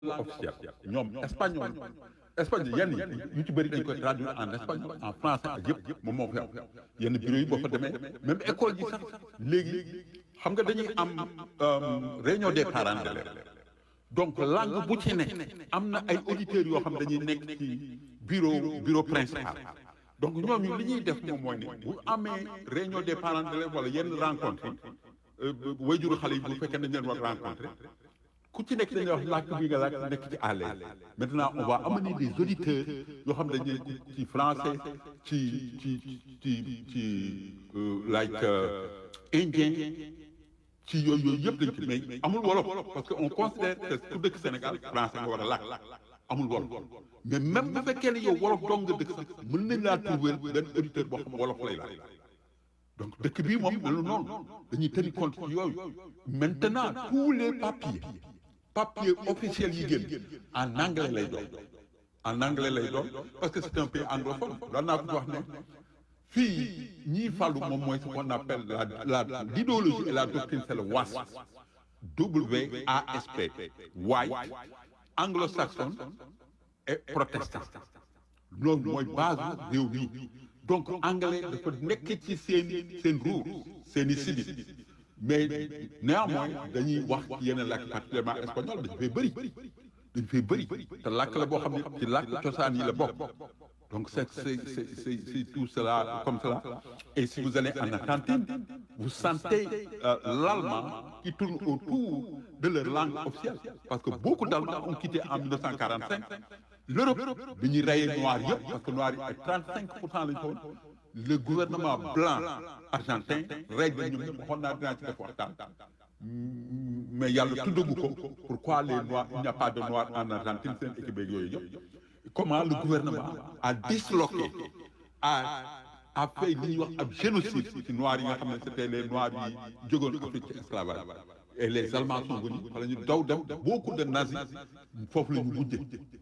langue officielle ñoom espagnol espagnol yenn yi yu ci bëri dañ koy traduire en espagnol en français ak yëpp moom moo fi am yenn bureau yi boo fa demee même école ji sax léegi xam nga dañuy am réunion des parents d'élèves donc langue bu ci ne am na ay auditeurs yoo xam dañuy nekk ci bureau bureau principal donc ñooñu li ñuy def moom mooy ne bu amee réunion des parents d'élèves wala yenn rencontre yi wayjuru xale yi bu fekkee dañ leen war rencontré ku ci nekk dañuy wax làkk bi nga làkk nekk ci à l'aise maintenant on va amener des auditeurs yoo xam dañuy ci français ci ci ci ci like indien ci yooyu yooyu yëpp dañ ci mais amul wolof parce que on considère que ku dëkk Sénégal français nga war a làkk amul wolof mais même bu fekkee ne yow wolof dong nga dëkk sax mën nañ laa trouver benn auditeur boo xam wolof lay làkk donc dëkk bii moom melu noonu dañuy tenir compte ci yooyu maintenant tous les papiers papier officiel yi génn en anglais lay doon en anglais lay doon parce que c'est un pays anglophone daan naa ko wax ne fii ñii fàllu moom mooy ce qu'on appelle la la l'idéologie et la doctrine c'est le WASP W A S P white anglo-saxon et protestant loolu mooy base réew mi donc anglais dafa nekk ci seeni seen ruur seeni sidit mais néanmoins dañuy wax ci yeneen làkk particulièrement espagnol dañu fay bëri dañu fay bëri te làkk la boo xam ne ci làkk cosaan yi la bokk donc c'est c'est c'est c'est c'est tout cela comme cela et si vous allez en Argentine vous sentez euh, l'allemand qui tourne autour de leur langue officielle parce que beaucoup d'Allemands ont quitté en 1945 l'Europe bi ñuy rayee noir yëpp parce que noir yi ay 35 pour cent lañu ko woon le gouvernement blanc argentin rey na ñoom ñëpp waxoon naa dinaa ci def waxtaan mais yàlla tuddagu ko pourquoi les noirs il n'y a pas de noirs en Argentine seen équipe beeg yooyu yëpp comment le gouvernement a disloqué a a fait li ñuy wax ab génocide ci noirs yi nga xam ne c'était les noirs yi jógoon Afrique ci esclavage et les Allemands sont venus wala ñu daw dem beaucoup de nazis foofu la ñu mujje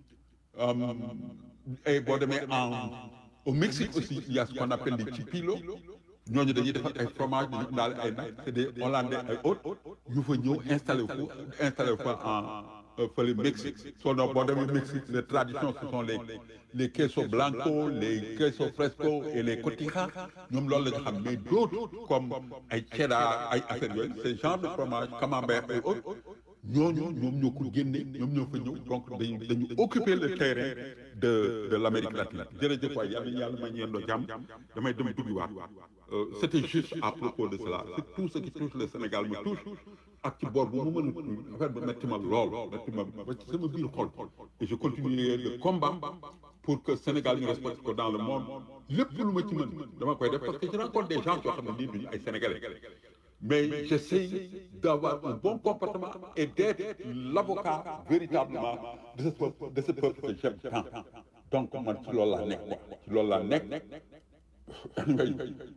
et boo demee en au Mexique aussi il y a ce qu'on appelle les chipilos ñooñu dañuy defar ay fromage dañuy daal ay nag c'est des hollandais ay autres yu fa ñëw installé fu installé fa en fële Mexique soo noo boo demee Mexique les traditions ce sont les les queso blanco les queso fresco et les cotijas ñoom loolu la ñu xam mais d'autres comme ay cheddar ay affaires yooyu ce genre de fromage camembert et autres ñooñu ñoom ñoo ko génne ñoom ñoo fa ñëw donc dañu dañu occuper le terrain de de l'Amérique latine jërëjëf waay yàlla yàlla ma ñeendoo jàmm damay dem duggiwaat c'était juste à propos de cela c'est tout ce qui touche le Sénégal me touche ak ci boor bu mu mën a affaire ba metti ma lool metti ma ba ci sama biir xol et je continuerai le combat pour que Sénégal ñu respecte ko dans le monde lépp lu ma ci mën dama koy def parce que je rencontre des gens yoo xam ne nii duñu ay Sénégalais mais j'essaie d'avoir un bon comportement et d'être l'avocat véritablement de ce peuple de ce peuple que j'aime tant donc man ci loolu laa nekk quoi ci loolu laa nekk ngay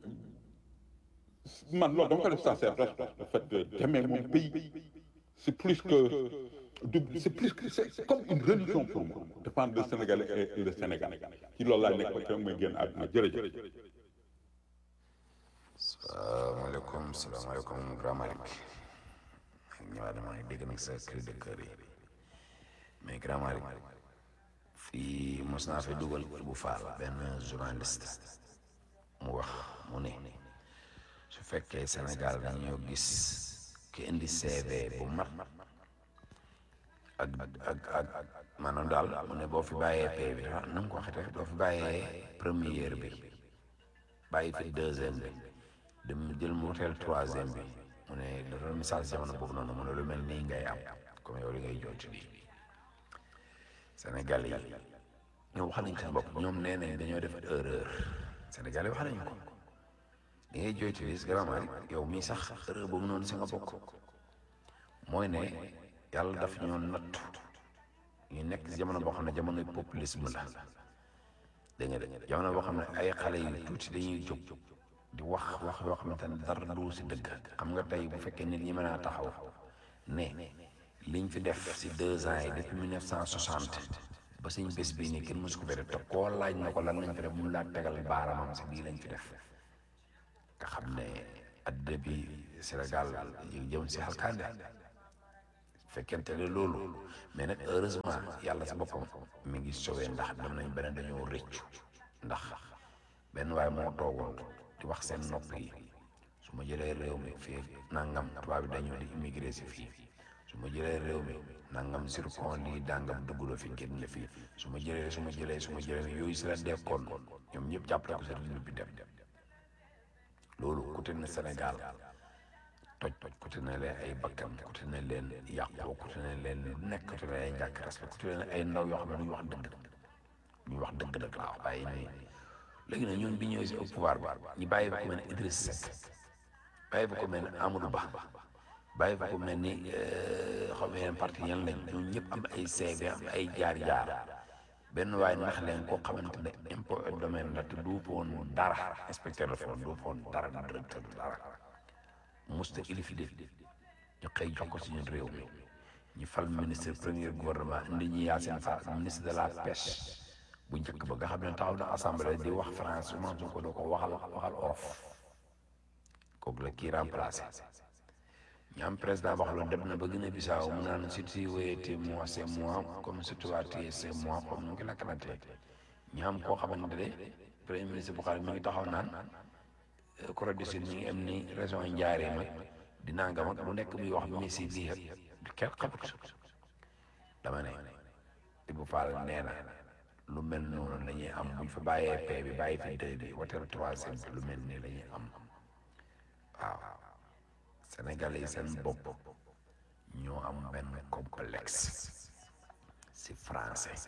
man loolu dama ko def ça c'est le fait d'aimer mon pays c'est plus que c'est plus que c'est comme une religion pour moi défendre le Sénégalais et le Sénégal ci loolu laa nekk ba keroog may génn àdduna jërëjëf salaamaaleykum salaamaaleykum Grand Malick ñëwaat dama ne dégg nag sa cri de cœur yi mais Grand Malick fii mos naa fi dugal bu faal benn journaliste mu wax mu ne su fekkee Sénégal dañoo gis ki indi CV bu mat ak ak ak maanaam daal mu ne boo fi bàyyee P bi ah na nga ko waxee doo fi bàyyee première bi bàyyi fi deuxième bi dem jël mu woteel troisième bi mu ne da doon misaal jamono boobu noonu mu ne lu mel nii ngay am comme yow li ngay jooytu lii Sénégal yi ñoom wax nañ seen bopp ñoom nee nañ dañoo def erreur Sénégal yi wax nañ ko li ngay jooytu lii vraiment yow mii sax erreur boobu noonu si nga bokk mooy ne yàlla daf ñoo nattu ñu nekk si jamono boo xam ne jamonoy populisme la dégg nga de jamono boo xam ne ay xale yu tuuti dañuy jóg di wax wax yoo xamante ne dara du si dëgg xam nga tey bu fekkee nit ñi mën a taxaw ne liñ fi def si deux ans yi depuis mille neuf cent soixante ba suñ bés bii nii kenn mësu ko fi def te koo laaj na ko lan lañ fi def mun laa tegal baaramam si lii lañ fi def nga xam ne adduna bi Sénégal yu jëm si xalkande fekkente ne loolu mais nag heureusement yàlla sa boppam mi ngi sauvé ndax dem nañ beneen dañoo rëccu ndax benn waaye moo toogoon di wax seen nopp yi su ma jëlee réew mi fii nangam tubaab bi dañoo di immigré si fii su ma jëlee réew mi nangam zircon lii dangam dugg la fi génn la fii su ma jëlee su ma jëlee su ma jëlee yooyu si la dekkoon ñoom ñëpp jàppale ko seen bi dem loolu côté na Sénégal toj toj côté na leen ay bakkan côté na leen yàqoo côté na leen lu nekk côté na ay ñàkk respect côté na ay ndaw yoo xam ne duñu wax dëgg duñu wax dëgg nag laa wax bàyyi nii léegi nag ñun bi ñëwee si au pouvoir bi ñu bàyyi fa ko mel ne Idriss Seck bàyyi fa ko mel ne Amadou Ba bàyyi fa ko mel ni xaw ma yeneen parti yan lañ ñun ñëpp am ay CV am ay jaar-jaar benn waaye nax leen koo xamante ne impôt et domaine la te du foon dara inspecteur de fonds du foon dara directeur du dara musta ilif de ñu xëy jox ko si ñun réew mi ñu fal ministre premier gouvernement indi ñu Yacine Fall ministre de la pêche bu njëkk ba nga xam ne taxaw na assemblée di wax France Ousmane Sonko doo ko waxal waxal olof kooku la kii remplacé ñu am président boo xam ne dem na ba Guinée Bissau mu naan si tu wéyete moi c'est moi comme si tu vas tuer c'est moi comme nu ngi lakkalantee ñu am koo xamante ne premier ministre bu xam ne mi ngi taxaw naan Corée du Sud mi ngi am ni région yi njaaree mag di nangam ak lu nekk muy wax Messi lii ak kenn xamut dama ne Ibou Fall nee na lu mel noonu la ñuy am buñ fa bàyyee paix bi bàyyi fi deux bi woteel troisième bi lu mel nii la ñuy am waaw Sénégalais yi seen bopp ñoo am benn complexe si français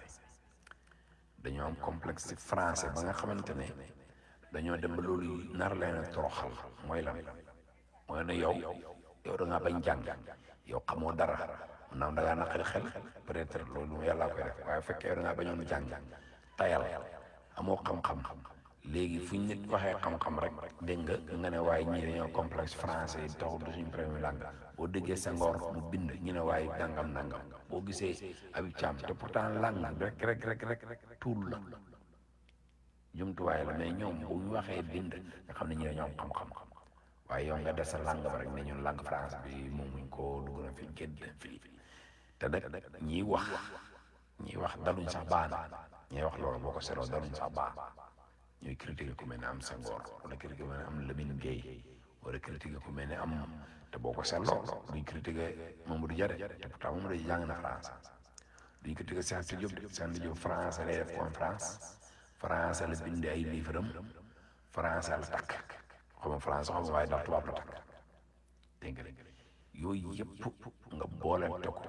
dañoo am complexe si français ba nga xamante ne dañoo dem ba loolu nar leen a toroxal mooy lan mooy ne yow yow da ngaa bañ jàng yow xamoo dara naam da ngaa naqari xel peut-être loolu yàlla koy def waaye fekkee yow da ngaa bañoon jàng tayal amoo xam-xam léegi fu ñu nit waxee xam-xam rek dégg nga nga ne waaye ñii dañoo complexe français yi taxul du suñu premier langue boo déggee Senghor mu bind ñu ne waaye nangam nangam boo gisee Habib Thiam te pourtant langue rek rek rek rek rek tuul la jumtuwaay la mais ñoom bu ñu waxee bind nga xam ne ñi dañoo am xam-xam waaye yow nga des sa langue ba rek ne ñun langue français bi moom muñ ko dugg na fi génn fii te nag ñiy wax ñiy wax daluñ sax baan ñiy wax loolu boo ko seetloo daluñ sax baan ñuy critiquer ku mel ne am Senghor wala critiquer ku mel ne am Lamine Gueye wala critiquer ku mel ne am te boo ko seetloo duñ critiquer Mamadou Dia te pourtant Mamadou Dia jàng na France duñ critiquer Cheikh Anta Diop de Cheikh Anta Diop français lay def conférence français la bind ay livre am français la takk xaw ma français xaw ma waaye ndax tubaab la takk dégg nga yooyu yëpp nga boole te ko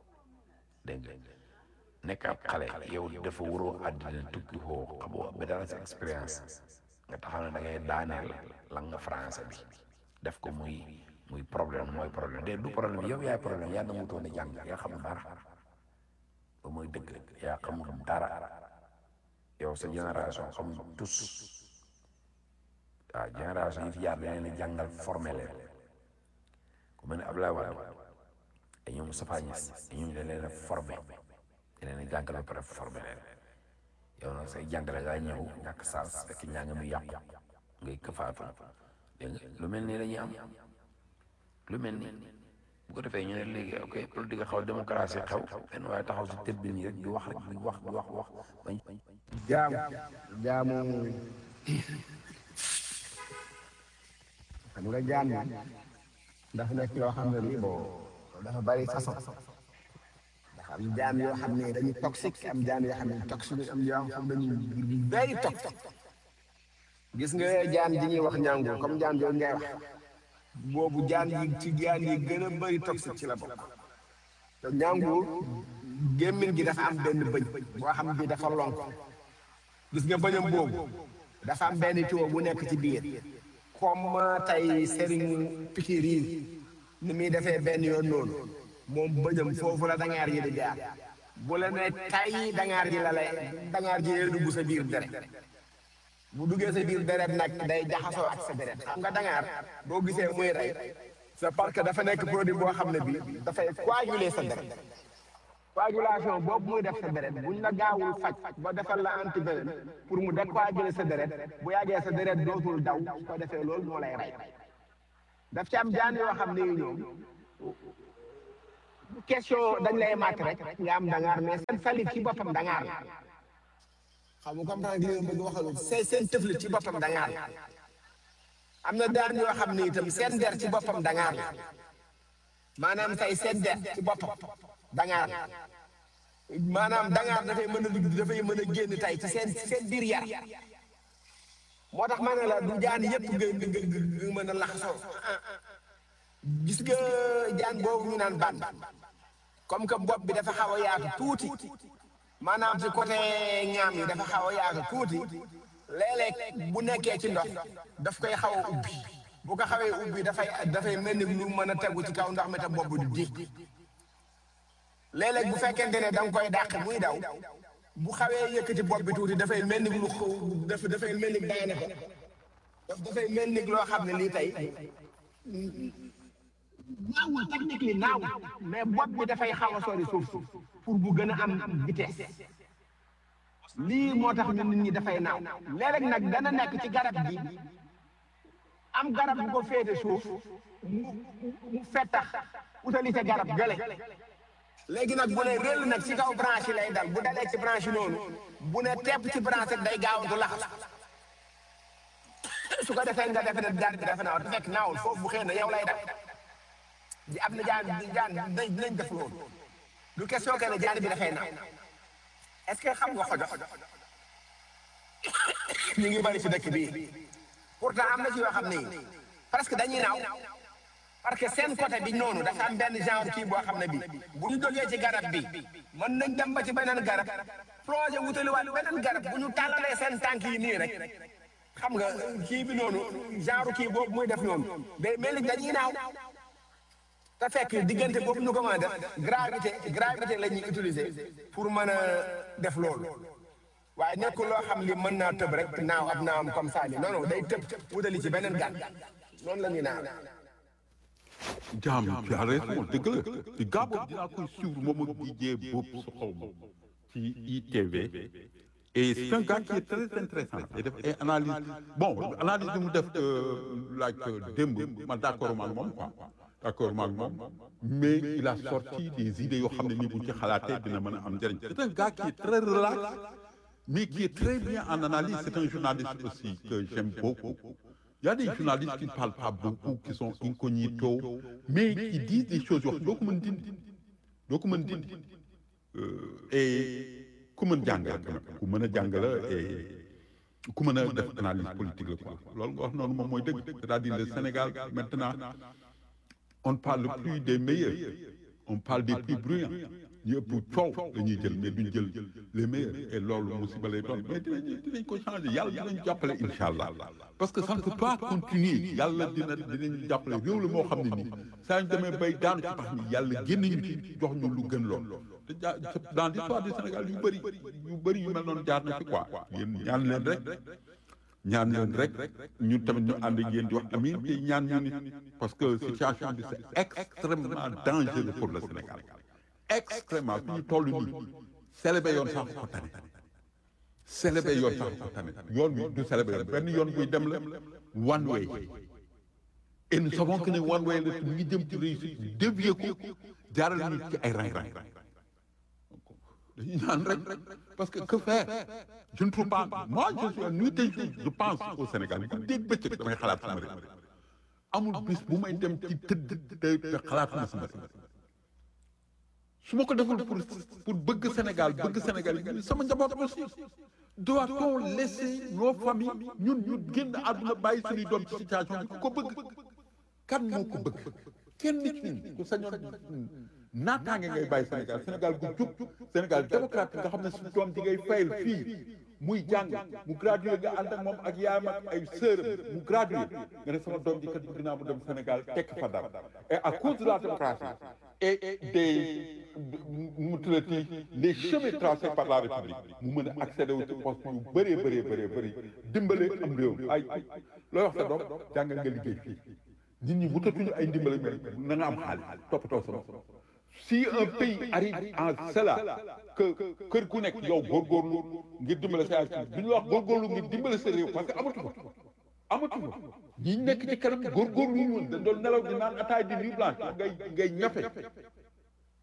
dégg nga nekk ab xale yow dafa waroo àddina tukki xoo xamoo ba dara sa expérience nga taxaw ne da ngay daaneel lan nga français bi def ko muy muy problème mooy problème de du problème yow yaay problème yaa nangutoon a jàng yaa xamul dara ba mooy dëgg yaa xamul dara yow sa génération xamul tous waaw génération yi fi jaar dañ leen a jàngal formé leen ku mel ne Abdoulaye Wade ay ñoom Moustapha Niasse ay ñoom dañ leen a formé dañ leen a jàngal ba pare formé leen yow nag say jàngale ngaa ñëw ñàkk saas fekk ñaa ngi muy yàqu ngay këfaatu dégg nga lu mel nii la ñuy am lu mel nii bu ko defee ñu ne léegi ok politique xaw démocratie xew benn waaye taxaw si tëbb nii rek di wax rek di wax di wax wax bañ jaamu jaamu xam nga jaam yi dafa nekk loo xam ne lii boo dafa bari façon dafa am jaam yoo xam ne dañuy toxique am jaam yoo xam ne toxique am yoo xam ne dañuy very toxique gis nga jaam ji ñuy wax ñàngu comme jaam yooyu ngay wax boobu jaam yi ci jaam yi gën a bëri toxique ci la bokk te ñàngu gémmiñ gi dafa am benn bëñ boo xam bi dafa lonk gis nga bëñam boobu dafa am benn tuyau bu nekk ci biir comme tey sëriñ pikir yi ni muy defee benn yoon noonu moom bëñam foofu la dangaar ji di jaar bu la ne tay dangaar ji la lay dangaar ji lay dugg sa biir deret bu duggee sa biir deret nag day jaxasoo ak sa deret xam nga dangaar boo gisee muy rey c'est parce que dafa nekk produit boo xam ne bi dafay coaguler sa deret coagulation boobu muy def sa deret buñ la gaawul faj ba defal la antivénène pour mu décoaguler sa deret bu yàggee sa deret dootul daw su ko defee loolu moo lay rey daf ci am jaan yoo xam ne ñoom question dañ lay màtt rek nga am dangaar mais seen salit ci boppam dangaar la xam nga comme tant que li nga bëgg waxal seen seen tëflit ci boppam dangaar la am na daan yoo xam ne itam seen der ci boppam dangaar la maanaam tey seen der ci boppam dangaar la maanaam dangaar dafay mën a ligg dafay mën a génn tey ci seen ci seen biir yar moo tax ma ne la du jaan yëpp nga nga nga mën a laxasoo gis nga jaan boobu ñu naan ban comme que bopp bi dafa xaw a yaatu tuuti maanaam ci côté ñaam yi dafa xaw a yaatu tuuti léeg-léeg bu nekkee ci ndox daf koy xaw a ubbi bu ko xawee ubbi dafay dafay mel ni lu mën a tegu ci kaw ndox mi te bopp du di léeg-léeg bu fekkente ne da nga koy dàq muy daw bu xawee yëkkati bopp bi tuuti dafay mel ni lu xaw dafa dafay mel ni daane ko daf dafay mel ni loo xam ne lii tey naawul technique li naawul mais bopp bi dafay xaw a sori suuf si pour bu gën a am vitesse lii moo tax ñun nit ñi dafay naaw léeg-léeg nag dana nekk ci garab gi am garab bu ko féete suuf mu mu fettax utali ca garab gële léegi nag bu ne réel nag ci kaw branche yi lay dal bu dalee ci branche yi noonu bu ne tepp ci branche rek day gaawantu laxas su ko defee nga defe ne garab bi dafa naaw te fekk naawul foofu bu xëy na yow lay dal di am na jaan jaan dinañ dinañ def loolu du question que ne jaan bi dafay naaw est-ce que xam nga xojox ñu ngi bari ci dëkk bii pourtant am na ci yoo xam ne presque dañuy naaw parce que seen côté bi noonu dafa am benn genre kii boo xam ne bi bu ñu jógee ci garab bi mën nañ dem ba ci beneen garab plongé wutaliwaat beneen garab bu ñu tàllalee seen tànk yi nii rek xam nga kii bi noonu genre kii boobu muy def noonu day mel ni dañuy naaw te fekk diggante boobu ñu ko mën a def gravité gravité la ñuy utiliser pour mën a def loolu waaye nekkul loo xam li mën naa tëb rek naaw ab naawam comme ça ni non non day tëb wutali ci beneen gàtt noonu la ñuy naaw. jaam tu as raison dëgg la ci gaa boobu dinaa koy suivre moom ak DJ Bob su xaw ma ci ITV et c'est un gars qui est très intéressant et def ay analyse bon analyse bi mu def like démb ma d'accord maag moom quoi d'accord maag moom mais il a sorti des idées yoo xam ne nii bu ci xalaatee dina mën a am njëriñ c'est un gars qui est très relax mais qui est très bien en analyse c'est un journaliste aussi que j'aime beaucoup Il y a des journalistes qui ne parlent pas beaucoup, qui sont incognito, mais qui disent des choses. doo ko mën dindi doo ko mën dindi et ku mën jàng la ku mën a jàng la et ku mën a def analyse politique la quoi loolu nga wax noonu moom mooy dëgg c'est-à-dire le Sénégal maintenant on ne parle plus des meilleurs on parle des plus bruyants ñu ëpp coow la ñuy jël mais duñ jël les meilleurs et loolu musiba lay doon mais dinañ dinañ ko changer yàlla dinañ jàppale incha allah parce que ça ne peut pas continuer yàlla dina dinañ jàppale réew la moo xam ne nii saa ñu demee bay daanu ci pax mi yàlla génn ñu ci jox ñu lu gën lool te ja dans l'histoire du Sénégal yu bëri yu bëri yu mel noonu jaar na fi quoi yéen ñaan leen rek ñaan leen rek ñun tamit ñu ànd ak yéen di wax amiin te ñaan ñu nit parce que situation bi c'est extrêmement dangereux pour le Sénégal extrêmement fi ñu toll nii célébé yoon sax ko tane célébé yoon sax ko tane yoon bi du célébé yoon benn yoon buy dem la one way et nous savons que ne one way la mu ngi jëm ci réussite dévier ko jaaral ñu ci ay rang-rang dañuy ñaan rek parce que que faire je ne trouve pas moi je suis nuit et jour je pense au Sénégal bu dégg bëccëg damay xalaat sama réew amul bis bu may dem ci tëdd te te xalaatuma sama réew su ma ko deful pour pour bëgg Sénégal bëgg Sénégal yi sama njaboot aussi doit-on laisser nos familles ñun ñu génn àdduna bàyyi suñuy doom ci situation bi ku ko bëgg kan moo ko bëgg kenn nit ñun ku sañoon naataange ngay bàyyi Sénégal Sénégal gu jub Sénégal démocrate nga xam ne suñu doom di ngay fayal fii muy jàng mu gradué nga ànd ak moom ak yaayam ak ay sœuram mu gradué nga ne sama doom ji kat bëgg naa mu dem Sénégal tekk fa dara et à cause de la démocratie et des mu tuddati les chemins tracés par la République mu mën a accéder wu ci poste yu bëree bëree bëree bëri dimbale am réew ay looy wax sa doom jàngal nga liggéey fii nit ñi wutatuñu ay ndimbale mais na nga am xaalis toppatoo sama si un pays arrive en cela que kër ku nekk yow góorgóorlu ngir dimbale sa yaay du ñu wax góorgóorlu ngir dimbale sa réew parce que amatu ko amatu ko ñi nekk ci kanam góorgóorlu ñu woon dañ doon nelaw di naan ataay di nuit blanche ngay ngay ñafe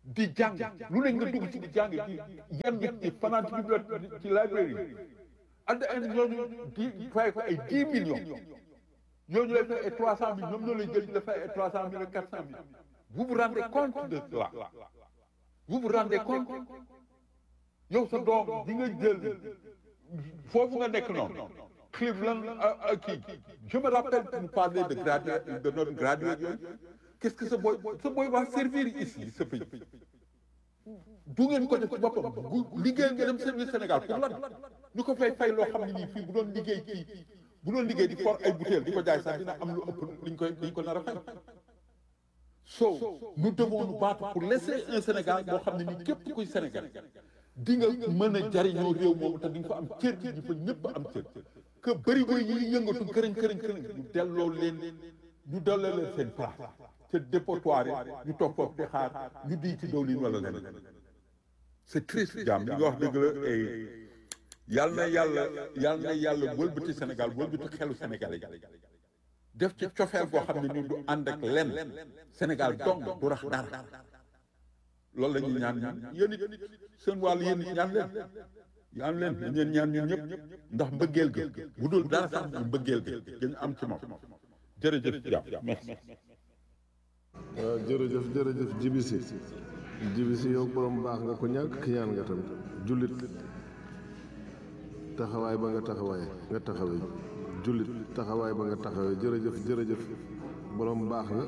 di jàng lu ne nga dugg ci di jàng di yan ci fanaan ci bibliothèque ci librairie at the end ñooñu di fay ko ay dix millions ñooñu lay fay ay trois cent mille ñoom ñoo lay jël di la fay ay trois cent mille ak quatre cent mille vous vous rendez compte de cela vous vous rendez compte yow sa doom di nga jël foofu nga nekk noonu Cleveland kii je me rappelle pour parler de graduate de notre graduate yooyu qu'est-ce que ce boy ce boy va servir ici ce pays du ngeen ko def ci boppam bu liggéey nga dem service Sénégal pour lan ñu ko fay fay loo xam ne nii fii bu doon liggéey kii bu doon liggéey di for ay bouteilles di ko jaay sax dina am lu ëpp liñ koy liñ ko nar a fay so nous devons nous battre pour laisser un Sénégal boo xam ne nii képp kuy Sénégal di nga mën a jariñoo réew moomu te di nga fa am cër ñi fa ñëpp am cër que bëri boy yi yëngatu këriñ këriñ këriñ ñu delloo leen ñu delloo leen seen place te dépotoir yi ñu toog foofu di xaar ñu di ci dawlin wala leneen c'est triste jaam li nga wax dëgg la et yal na yàlla yal na yàlla wëlbati Sénégal wëlbati xelu Sénégal yi def ci cofeel boo xam ne ñun du ànd ak lenn Sénégal dong du rax dara loolu la ñuy ñaan ñaan yéen it seen wàll yéen it ñaan leen ñaan leen ñeen ñaan ñun ñëpp ndax mbëggeel ga bu dul dara sax ñu mbëggeel ga dañu am ci moom jërëjëf jaam merci waaw jërëjëf jërëjëf jibisi jibisi yow borom baax nga ko ñàkk ki ñaan nga tamit jullit taxawaay ba nga taxawaay nga taxawee jullit taxawaay ba nga taxawee jërëjëf jërëjëf borom baax nga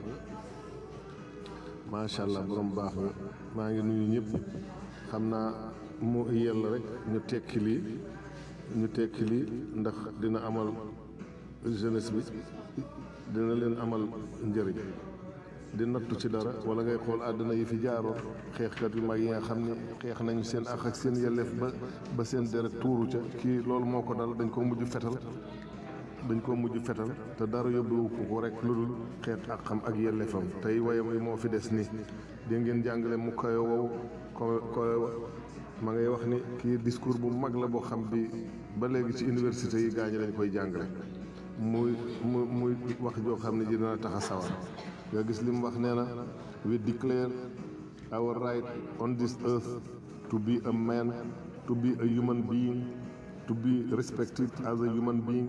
macha allah borom baax nga maa ngi nuyu ñëpp xam naa mu yell rek ñu tekki lii ñu tekki lii ndax dina amal jeunesse bi dina leen amal njëriñ di nattu ci dara wala ngay xool àddina yi fi jaaroon xeexkat yu mag yi nga xam ni xeex nañu seen ak ak seen yelleef ba ba seen deret tuuru ca kii loolu moo ko dal dañ ko mujj fetal dañ ko mujj fetal te dara yóbbuwu ko rek lu dul xeet ak xam ak yelleefam tey wayam yi moo fi des nii di ngeen jàngale mu koy wow ko koy ma ngay wax ni kii discours bu mag la boo xam bi ba léegi ci université yi gaañi lañ koy jàngale muy mu muy wax joo xam ne ji dina tax a sawar nga gis li mu wax nee na we declare our right on this earth to be a man to be a human being to be respected as a human being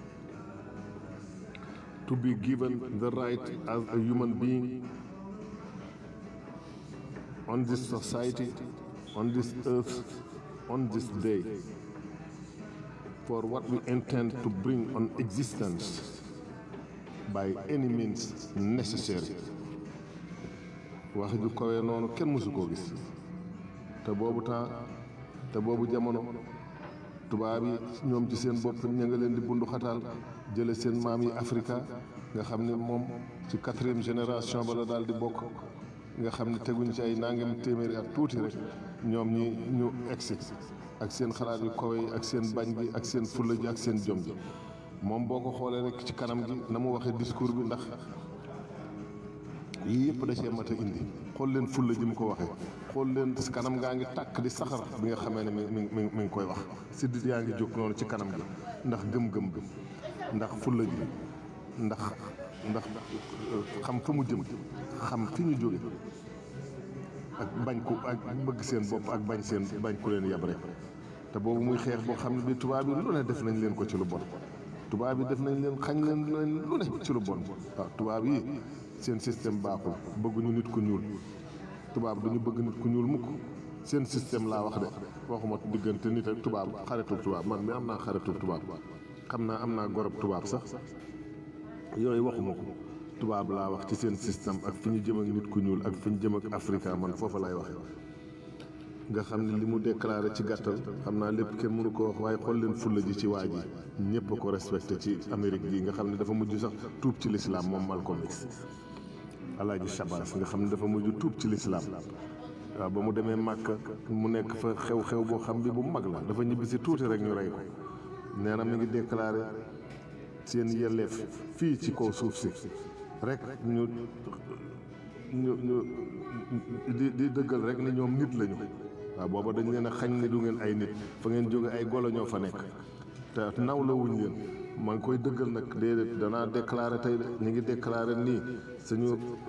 to be given the right as a human being on this society on this earth on this day for what we intend to bring on existence by any means necessary wax ju kawee noonu kenn mësu koo gis te boobu temps te boobu jamono tubaab yi ñoom ci seen bopp ña nga leen di bundu xataal jële seen maam yi Afrika nga xam ne moom ci quatrième génération ba la daal di bokk nga xam ne teguñ ci ay nangam téeméeri at tuuti rek ñoom ñi ñu egsi ak seen xalaat yu kawe yi ak seen bañ gi ak seen fulla ji ak seen jom ji moom boo ko xoolee rek ci kanam gi na mu waxee discours bi ndax yii yëpp da cee mat a indi xool leen fulla ji mu ko waxee xool leen si kanam gaa ngi tàkk di saxar bi nga xamee ne mi mi mi mi ngi koy wax siddit yaa ngi jóg noonu ci kanam gi ndax gëm-gëm bi ndax fulla ji ndax ndax xam fa mu jëm xam fi ñu jóge ak bañ ko ak bëgg seen bopp ak bañ seen bañ ku leen yab rek te boobu muy xeex boo xam ne bi tubaab yi lu ne def nañ leen ko ci lu bon tubaab yi def nañ leen xañ leen leen lu ne ci lu bon waaw tubaab yi seen système baaxul bëgguñu nit ku ñuul tubaab duñu bëgg nit ku ñuul mukk seen système laa wax de waxuma diggante nit ak tubaab xaritu tubaab man mi am naa xaritu tubaab xam naa am naa gorob tubaab sax yooyu waxuma ko tubaab laa wax ci seen système ak fi ñu jëm ak nit ku ñuul ak fi ñu jëm ak Afrika man foofa lay waxe nga xam ne li mu déclaré ci gàttal xam naa lépp kenn mënu ko wax waaye xool leen fulla ji ci waa ji ñëpp a ko respecté ci Amérique gi nga xam ne dafa mujj sax tuub ci lislaam moom Malcolm X Alaaji Shabazz nga xam ne dafa mujj tuub ci lislaam waaw ba mu demee Màkka mu nekk fa xew-xew boo xam bi bu mag la dafa ñibbi si tuuti rek ñu rey ko nee na mi ngi déclaré seen yelleef fii ci kaw suuf si rek ñu ñu ñu di di dëggal rek ni ñoom nit lañu waaw booba dañ leen a xañ ne du ngeen ay nit fa ngeen jóge ay golo ñoo fa nekk te naw la wuñ leen maa ngi koy dëggal nag déedéet danaa déclaré tey de ñu ngi déclaré nii suñu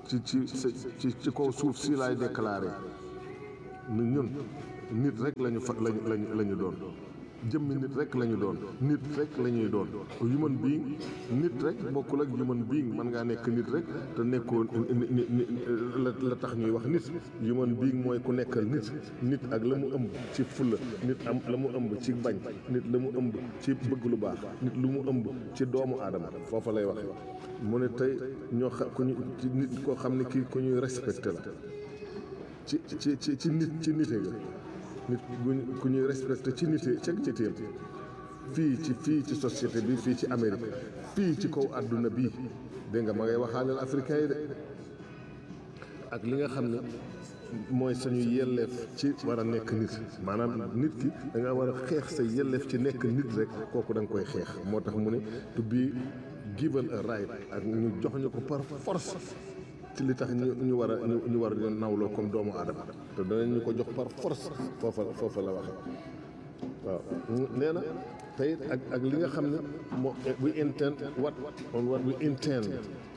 ci ci ci ci kaw suuf si laay déclaré ni ñun nit rek lañu fa lañu lañu la ñu doon jëmmi nit rek la ñu doon nit rek la ñuy doon human being nit rek bokkul ak human being mën ngaa nekk nit rek te nekkoo ni ni la la tax ñuy wax nit human being mooy ku nekkal nit nit ak la mu ëmb ci fulla nit am la mu ëmb ci bañ nit la mu ëmb ci bëgg lu baax nit lu mu ëmb ci doomu aadama foofa lay waxe mu ne tey ñoo xam ku ñu ci nit koo xam ne kii ku ñuy respecté la ci ci ci ci nit ci nite ga nit ku ñuy respecté ci nite ceg ci téem fii ci fii ci société bi fii ci Amérique fii ci kaw àdduna bii dégg nga ma ngay waxaaleel africain yi de ak li nga xam ne mooy suñu yelleef ci war a nekk nit maanaam nit ki da nga war a xeex sa yelleef ci nekk nit rek kooku da nga koy xeex moo tax mu ne to be given a right ak ñu jox ñu ko par force ci li tax ñu ñu war a ñu war a nawloo comme doomu aadama te danañ ñu ko jox par force foofa foofa la waxe waaw nee na tey ak ak li nga xam ne moo we intend what on what we intend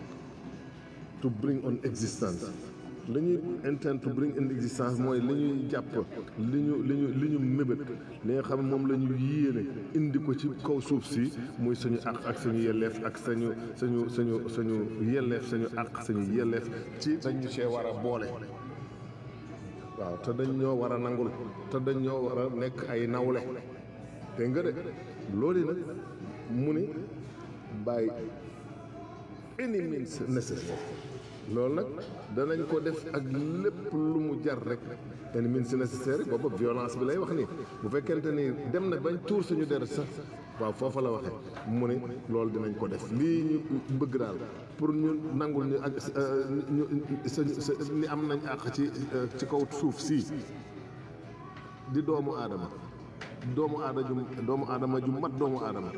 to bring on existence li ñuy intend to bring in existence mooy li ñuy jàpp li ñu li ñu li ñu mébét li nga xam ne moom la ñu yéene indi ko ci kaw suuf si muy suñu àq ak suñu yelleef ak sañu suñu suñu suñu yelleef suñu àq suñu yelleef ci dañu see war a boole waaw te dañ ñoo war a nangul te dañ ñoo war a nekk ay nawle dégg nga de loolu nag mu ni by any means necessary loolu nag danañ ko def ak lépp lu mu jar rek any means necessary booba violence bi lay wax ni bu fekkente ni dem na bañ tuur suñu deret sax waaw foofa la waxee mu ne loolu dinañ ko def lii ñu bëgg daal pour ñu nangul ñu ak ñu sa ni am nañ àq ci ci kaw suuf sii di doomu aadama doomu aadama ju doomu aadama ju mat doomu aadama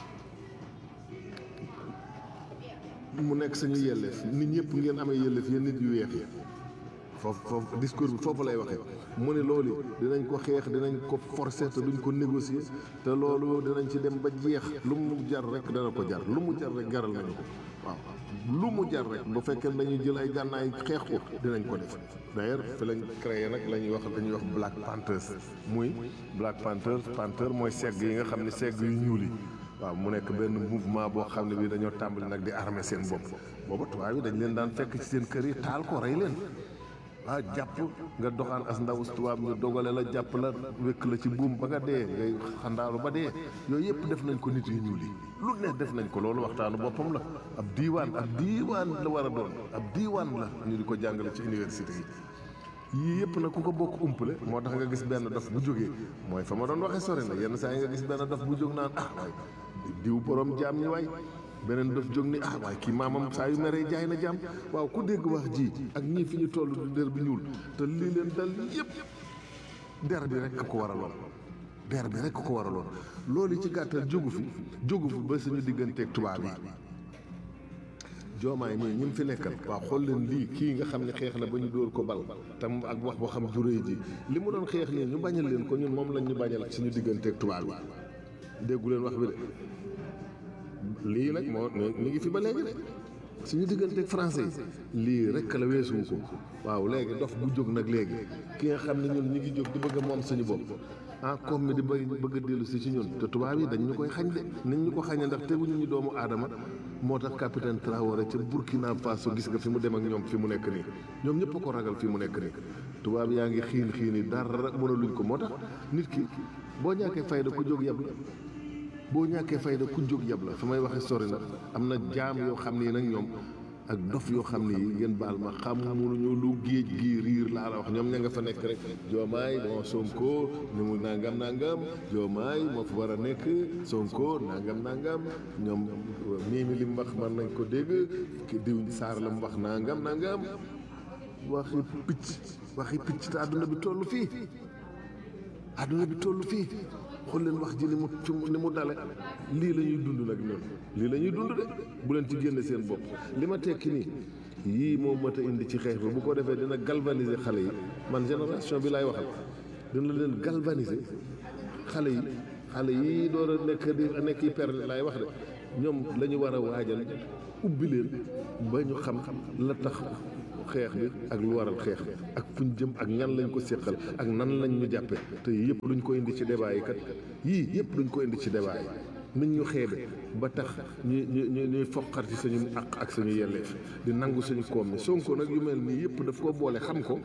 mu nekk suñu yelleef nit ñëpp ngeen amee yelleef yéen nit yu weex yi foofu foofu discours bi foofu lay waxee mu ne loolu dinañ ko xeex dinañ ko forcer te duñ ko négocier te loolu dinañ ci dem ba jeex lu mu jar rek dana ko jar lu mu jar rek jaral nañu ko waaw lu mu jar rek bu fekkee dañuy jël ay gànnaay xeex ko dinañ ko def d'ailleurs fi lañ créé nag la ñuy wax dañuy wax Black Panthers muy Black Panthers Panther mooy segg yi nga xam ne segg yu ñuul yi waaw mu nekk benn mouvement boo xam ne bii dañoo tàmbali nag di armer seen bopp booba tubaab yi dañ leen daan fekk ci seen kër yi taal ko rey leen ah jàpp nga doxaan as ndaw tubaab ñu dogale la jàpp la wékk la ci buum ba nga dee ngay xandaalu ba dee yooyu yëpp def nañ ko nit yu ñuul yi lu ne def nañ ko loolu waxtaanu boppam la ab diiwaan ab diiwaan la war a doon ab diiwaan la ñu di ko jàngale ci université yi yii yëpp nag ku ko bokk umpale moo tax nga gis benn dof bu jógee mooy fa ma doon waxee sori na yenn saa yi nga gis benn dof bu jóg naan ah waay diw borom jaam ñi waay beneen dof jóg ni ah waay kii maamam saa yu meree jaay na jaam waaw ku dégg wax ji ak ñii fi ñu toll du der bi ñuul te lii leen dal yëpp der bi rek ko waraloon der bi rek ko waraloon loolu ci gàttal jógu fi jógu fi ba suñu digganteeg tubaab yi joomaay mii ñi fi nekkal waaw xool leen lii kii nga xam ne xeex na ba ñu dóor ko bal tam ak wax boo xam juréy ji li mu doon xeex nii ñu bañal leen ko ñun moom lañ ñu bañal suñu digganteeg tubaab yi déggu leen wax bi de lii nag moo ñu ngi fi ba léegi de suñu digganteeg français yi lii rek la weesuwu ko waaw léegi dof bu jóg nag léegi ki nga xam ne ñun ñu ngi jóg di bëgg a moom suñu bopp ah comme mi di bëgg bëgg a dellu si ci ñun te tubaab yi dañ ñu koy xañ de nañ ñu ko xañee ndax teguñu ñu doomu aadama moo tax capitaine Traoré ca Burkina Faso gis nga fi mu dem ak ñoom fi mu nekk nii ñoom ñëpp ko ragal fi mu nekk nii tubaab yaa ngi xiin xiin yi dara mënaluñ ko moo tax nit ki boo ñàkkee fayda ku jóg yab la boo ñàkkee fayda ku jóg yab la fa may waxee sori na am na jaam yoo xam ne nag ñoom ak dof yoo xam ne yi ngeen baal ma xamuñu lu géej gi riir laa la wax ñoom ña nga fa nekk rek joomaay bon Sonko ñu mu nangam nangam joomaay moo fa war a nekk Sonko nangam nangam ñoom mii mi li mu wax man nañ ko dégg ki diw saar la mu wax nangam nangam waxi picc waxi picc te àdduna bi toll fii àdduna bi toll fii xool leen wax ji ni mu ni mu dale lii la ñuy dund nag ñun lii la ñuy dund de bu leen ci génne seen bopp li ma tekki nii yii moom mat a indi ci xeex bi bu ko defee dina galvaniser xale yi man génération bi laay waxal dina leen galvaniser xale yi xale yi door a nekk di nekk yi per laay wax de ñoom la ñu war a waajal ubbi leen ba ñu xam la tax xeex bi ak lu waral xeex bi ak fuñ jëm ak ñan lañ ko séqal ak nan lañ ñu jàppe te yëpp luñ ko indi ci débat yi kat yii yëpp luñ ko indi ci débat yi nañ ñu xeebe ba tax ñu ñu ñuy foqar ci suñu àq ak suñu yelleef di nangu suñu koom mi Sonko nag yu mel nii yëpp daf ko boole xam ko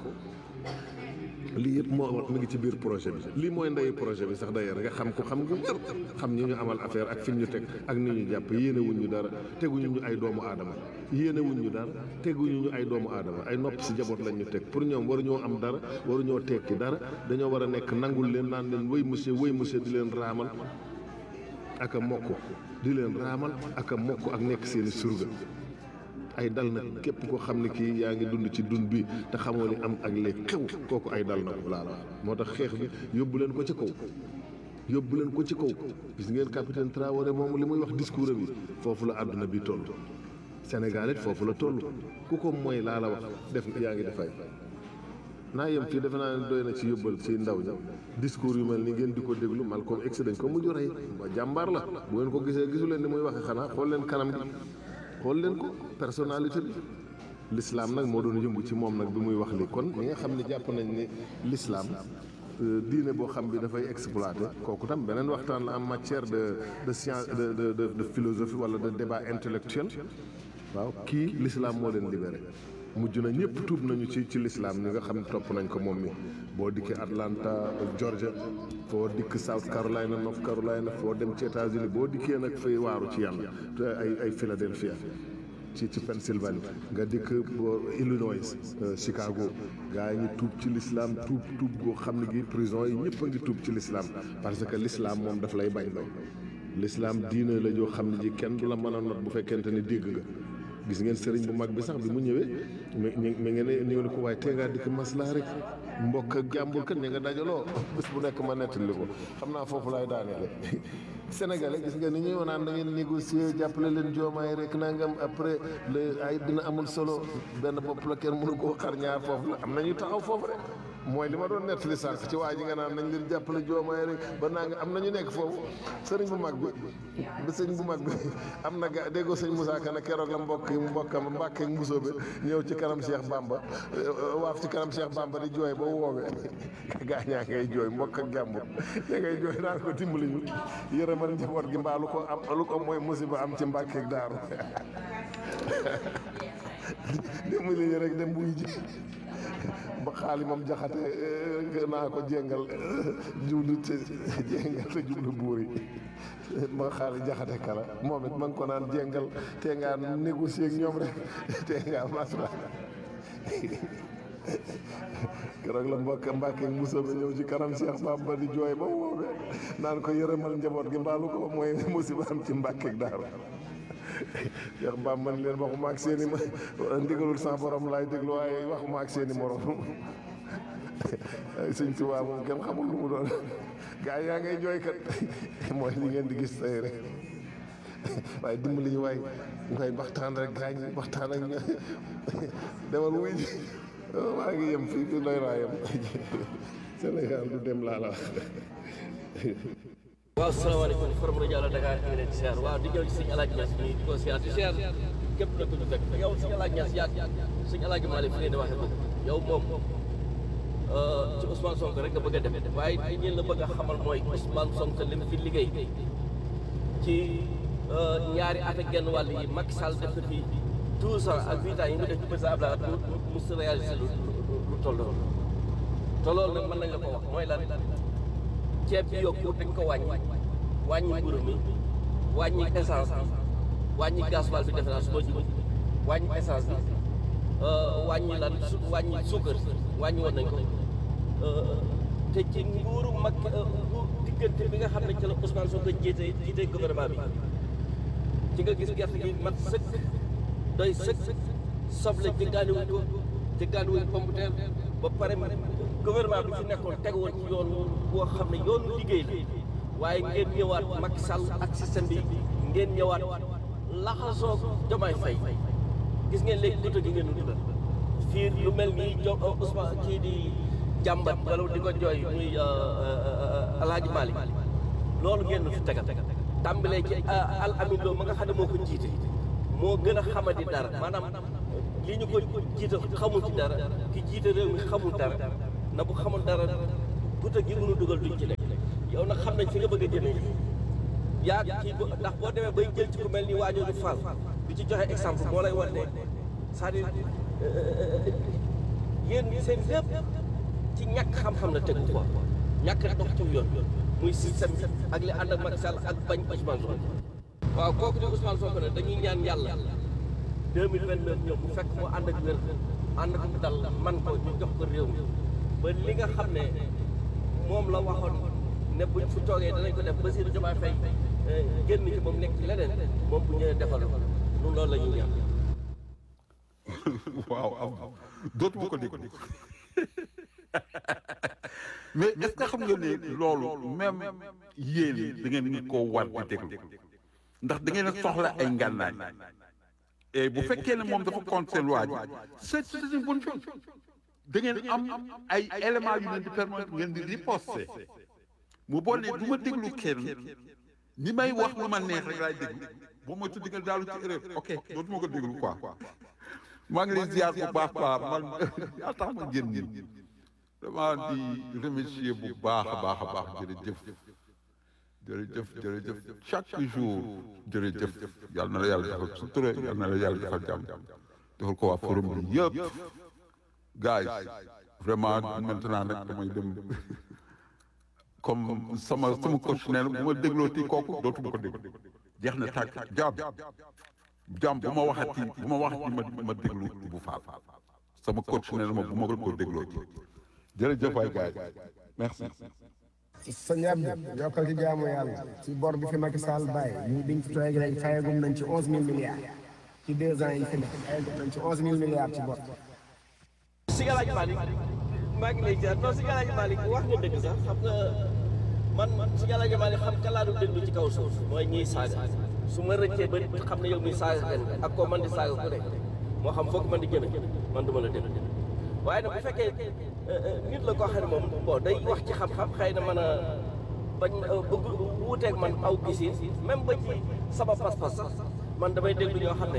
lii yëpp moo mi ngi ci biir projet bi lii mooy ndeyu projet bi sax d'ailleurs nga xam ko xam nga wér xam ñi ñu amal affaire ak fi ñu teg ak ni ñu jàpp yéene wuñ ñu dara teguñu ñu ay doomu aadama yéene wuñ ñu dara teguñu ñu ay doomu aadama ay nopp si jaboot lañ ñu teg pour ñoom waruñoo am dara waruñoo tekki dara dañoo war a nekk nangul leen naan leen wéy monsieur wéy monsieur di leen raamal ak a mokk di leen raamal ak a mokk ak nekk seeni surga ay dal na képp koo xam ne kii yaa ngi dund ci dund bi te xamoo ni am ak léegi xew kooku ay dal na ko laa la wax moo tax xeex bi yóbbu leen ko ci kaw yóbbu leen ko ci kaw gis ngeen capitaine Traoré moom li muy wax discours am yi foofu la àdduna bi toll Sénégal it foofu la toll ku ko mooy laa la wax def yaa ngi defay naa yem fii defe naa ne doy na ci yóbbal ci ndaw ña discours yu mel ni ngeen di ko déglu Malcolm X dañ ko mujj rey ba jàmbaar la bu ngeen ko gisee gisu leen ni muy waxe xanaa xool leen kanam gi xool leen ko personnalité bi l'islam nag moo doon yëngu ci moom nag bi muy wax li kon ñi nga xam ne jàpp nañ ni l'islam diine boo xam bi dafay exploité kooku tam beneen waxtaan la en matière de de science de de de de philosophie wala de débat intellectuel waaw kii l'islam moo leen libéré mujj na ñëpp tuub nañu ci ci l'islam ñi nga xam ne topp nañ ko moom mi boo dikkee Atlanta Georgia foo dikk South Carolina North Carolina foo dem ci États-Unis boo dikkee nag fay waaru ci yàlla te ay ay Philadelphia ci ci Pennsylvanie nga dikk Illinois Chicago gaa yi ñu tuub ci l'islam tuub tuub goo xam ne gi prison yi ñëpp a ngi tuub ci l'islam parce que l'islam moom daf lay bañ loo l'islam diine la joo xam ne ji kenn du la mën a not bu fekkente ni dégg nga gis ngeen sëriñ bu mag bi sax bi mu ñëwee mi mi ngeen ne ñëw ni ko waaye tee ngaa dikk maslaa rek mbokk ak jàmbur kat ña nga dajaloo bés bu nekk ma nettali ko xam naa foofu laay daaneele sénégalais gis nga ni ñuy naan da ngeen négocier jàppale leen joomaay rek nangam après le ay dina amul solo benn bopp la kenn mënu koo xar ñaar foofu la am na ñu taxaw foofu rek mooy li ma doon nettali sànq ci waa ji nga naan nañ leen jàppale joomaay rek ba naa nga am na ñu nekk foofu sëriñ bu mag bi bi sëñ bu mag bi am na ga déggoo sëñ Moussa Ka ne keroog la mbokk yi mbokkam Mbàkke ak Mbusoo bi ñëw ci kanam Cheikh Bamba waaf ci kanam Cheikh Bamba di jooy ba woowee gaañaa ngay jooy mbokk ak jàmbur ña ngay jooy naan ko dimbali ñu yërëmal njaboot gi mbaa lu ko am lu ko mooy musiba am ci Mbàkke ak Daaru dimbali ñu rek dem buy ji ba xaali moom jaxate naa ko jéngal jublu te jéngal te jublu buur yi ba xaali jaxate kala moom it ma ngi ko naan jéngal te ngaa négocier ak ñoom rek te ngaa masla keroog la mbokk Mbàkke Musa bi ñëw ci kanam Cheikh Bamba di jooy ba woowee naan ko yërëmal njaboot gi mbaalu ko mooy musiba am ci Mbàkke ak Daaru Cheikh Bamba man leen waxuma ak seeni ma ndigalul sa borom laay déglu waaye waxuma ak seeni morom sëñ Tuubaa moom kenn xamul lu mu doon gaa yaa ngay jooy kat mooy li ngeen di gis tey rek waaye dimbali ñu waay ngay waxtaan rek gaa ñi waxtaan ak ñu demal wuy ji maa ngi yem fii fi doy naa yem Sénégal du dem laa la wax waaw salaamaaleykum forum rajo Allo Dakar ñu ngi leen di siyaar waaw di ñëw ci sëñ Alaaji Ñas ñi di ko siyaar di siyaar képp nag ku ñu fekk yow sëñ Alaaji Ñas yaag sëñ Alaaji Malick fi ngeen di waxee bëgg yow moom ci Ousmane Sonko rek nga bëgg a dem waaye li ngeen la bëgg a xamal mooy Ousmane Sonko li mu fi liggéey ci ñaari at ak genn wàll yi Macky Sall def na fi douze ans ak huit ans yi mu def ci président Abdoulaye Wade mu mu si réalisé lu lu toll noonu te loolu nag mën nañ la ko wax mooy lan ceeb bi yokku dañ ko wàññi wàññi mburu mi wàññi essence bi wàññi gasoil bi defe naa su ma jubal wàññi essence bi wàññi lan su wàññi suukar wàññi woon nañ ko te ci nguuru mag diggante bi nga xam ne ci la Ousmane Sonko jiite jiite gouvernement bi ci nga gis gerte gi mat sëkk doy sëkk soble jëggaani wuñ ko jëggaani wuñ pomme de terre ba pare gouvernement bi fi nekkoon teg woon ci yoon boo xam ne yoonu liggéey la waaye ngeen ñëwaat Macky Sall ak système bi ngeen ñëwaat laxasoo Diomaye Faye gis ngeen léegi guddo gi ngeen dundal fii lu mel nii jo Ousmane kii di jàmbat wala di ko jooy muy Alaaji Malick loolu ngeen nu fi tegal tàmbalee ci al amin loo ma nga xam ne moo ko jiite moo gën a xamadi dara maanaam li ñu ko jiital xamul ci dara ki jiite réew mi xamul dara na bu xamul dara guta gi mënu dugal duñ ci lekk yow nag xam nañ fi nga bëgg a jëmee yaa kii bo ndax boo demee bay jël ci ku mel ni waajooju Fall di ci joxe exemple moo lay wan ne c'est-à-dire yéen seen lépp ci ñàkk xam-xam la tegu quoi ñàkk dox ci yoon muy système bi ak li ànd ak Macky Sall ak bañ Ousmane Sonko waaw kooku di Ousmane Sonko ne dañuy ñaan yàlla 2029 ñëw bu fekk mu ànd ak wér ànd ak dal man ko ñu jox ko réew mi ba li nga xam ne moom la waxoon ne buñ fu toogee danañ ko def Bassirou Diomaye Faye génn ci moom nekk ci leneen moom bu ñëwee defal ko ñun loolu la ñuy ñaan waaw am dootuma ko dégg mais est-ce que xam nga ne loolu même yéen da ngeen ni koo war di déglu ndax da ngeen a soxla ay ngànnaay et bu fekkee ne moom dafa compte seen waa ji c'est c'est une bonne chose da ngeen am ay éléments yu leen di permettre ngeen di riposter mu boo ne du ma déglu kenn ni may wax lu ma neex rek laay déglu boo ma tuddi nga daalu ci erreur ok dootuma ko déglu quoi maa ngi lay ziar bu baax baax man yaa tax ma génn nii dama di remercier bu baax a baax a baax jërëjëf jërëjëf jërëjëf chaque jour jërëjëf yal na la yàlla defal sutura yal na la yàlla defal jàmm defal ko waa forum bi yëpp guys vraiment maintenant nag damay dem comme sama sama coach nee na bu ma dégloo ti kooku dootuma ko déglu jeex na tàkk jaam jaam bu ma waxati bu ma waxati ma ma déglu bu faal sama coach nee na ma bu ma ko dégloo ci jërëjëf waay gars yi merci. sa ñab yokkal ci jaamu yàlla ci bor bi fi Macky Sall bàyyi ñu biñ fi toogee rek fayagum nañ ci onze mille milliards ci deux ans yi fi nekk fayagum nañ ci onze mille milliards ci bor. si Alaaji Malick maa ngi lay jaar non si Alaaji Malick wax nga dëgg sax xam nga man si Alaaji Malick xam ka laa du déglu ci kaw suuf mooy ñiy saaga su ma rëccee ba xam ne yow mi saaga kenn ak koo man di saaga ku ne moo xam foog man di jëme man du ma la déglu waaye nag bu fekkee nit la koo xam ne moom bon day wax ci xam-xam xëy na mën a bañ bëgg wuuteeg man aw gisi même ba ci sama pas-pas sax man damay déglu ñoo xam ne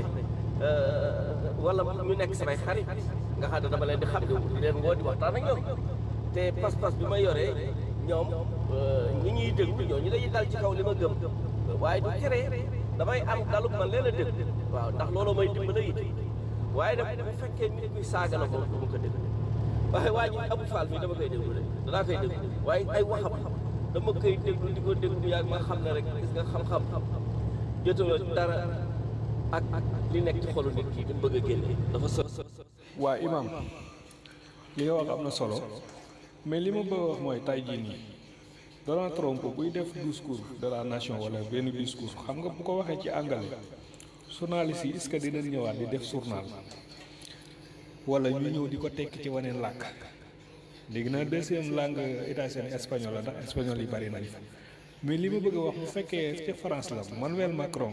wala ñu nekk samay xarit nga xam ne dama leen di xam di leen woo di waxtaan ak ñoom te pas-pas bi ma yoree ñoom ñi ñuy déglu ñooñu dañuy dal ci kaw li ma gëm waaye du tere damay am dalub man leen a déglu waaw ndax looloo may dimbale it waaye nag bu fekkee nit kuy saaga la ko du ma ko déglu waaye waa ji Abou Fall mi dama koy déglu de danaa koy déglu waaye ay waxam dama koy déglu di ko déglu yàgg ma xam ne rek gis nga xam-xam jotuloo dara ak li nekk ci xolu nit ki bi bëgg a génne dafa so waa imam li nga wax am na solo mais li ma bëgg a wax mooy tay jii nii Donald Trump buy def discours de la nation wala benn discours xam nga bu ko waxee ci anglais journaliste yi est-ce que dinañ ñëwaat di def journal wala ñu ñëw di ko tekki ci waneen làkk léegi nag deuxième langue états-unis espagnol la ndax espagnol yi bari nañ fa mais li ma bëgg a wax bu fekkee ca France la Manuel Macron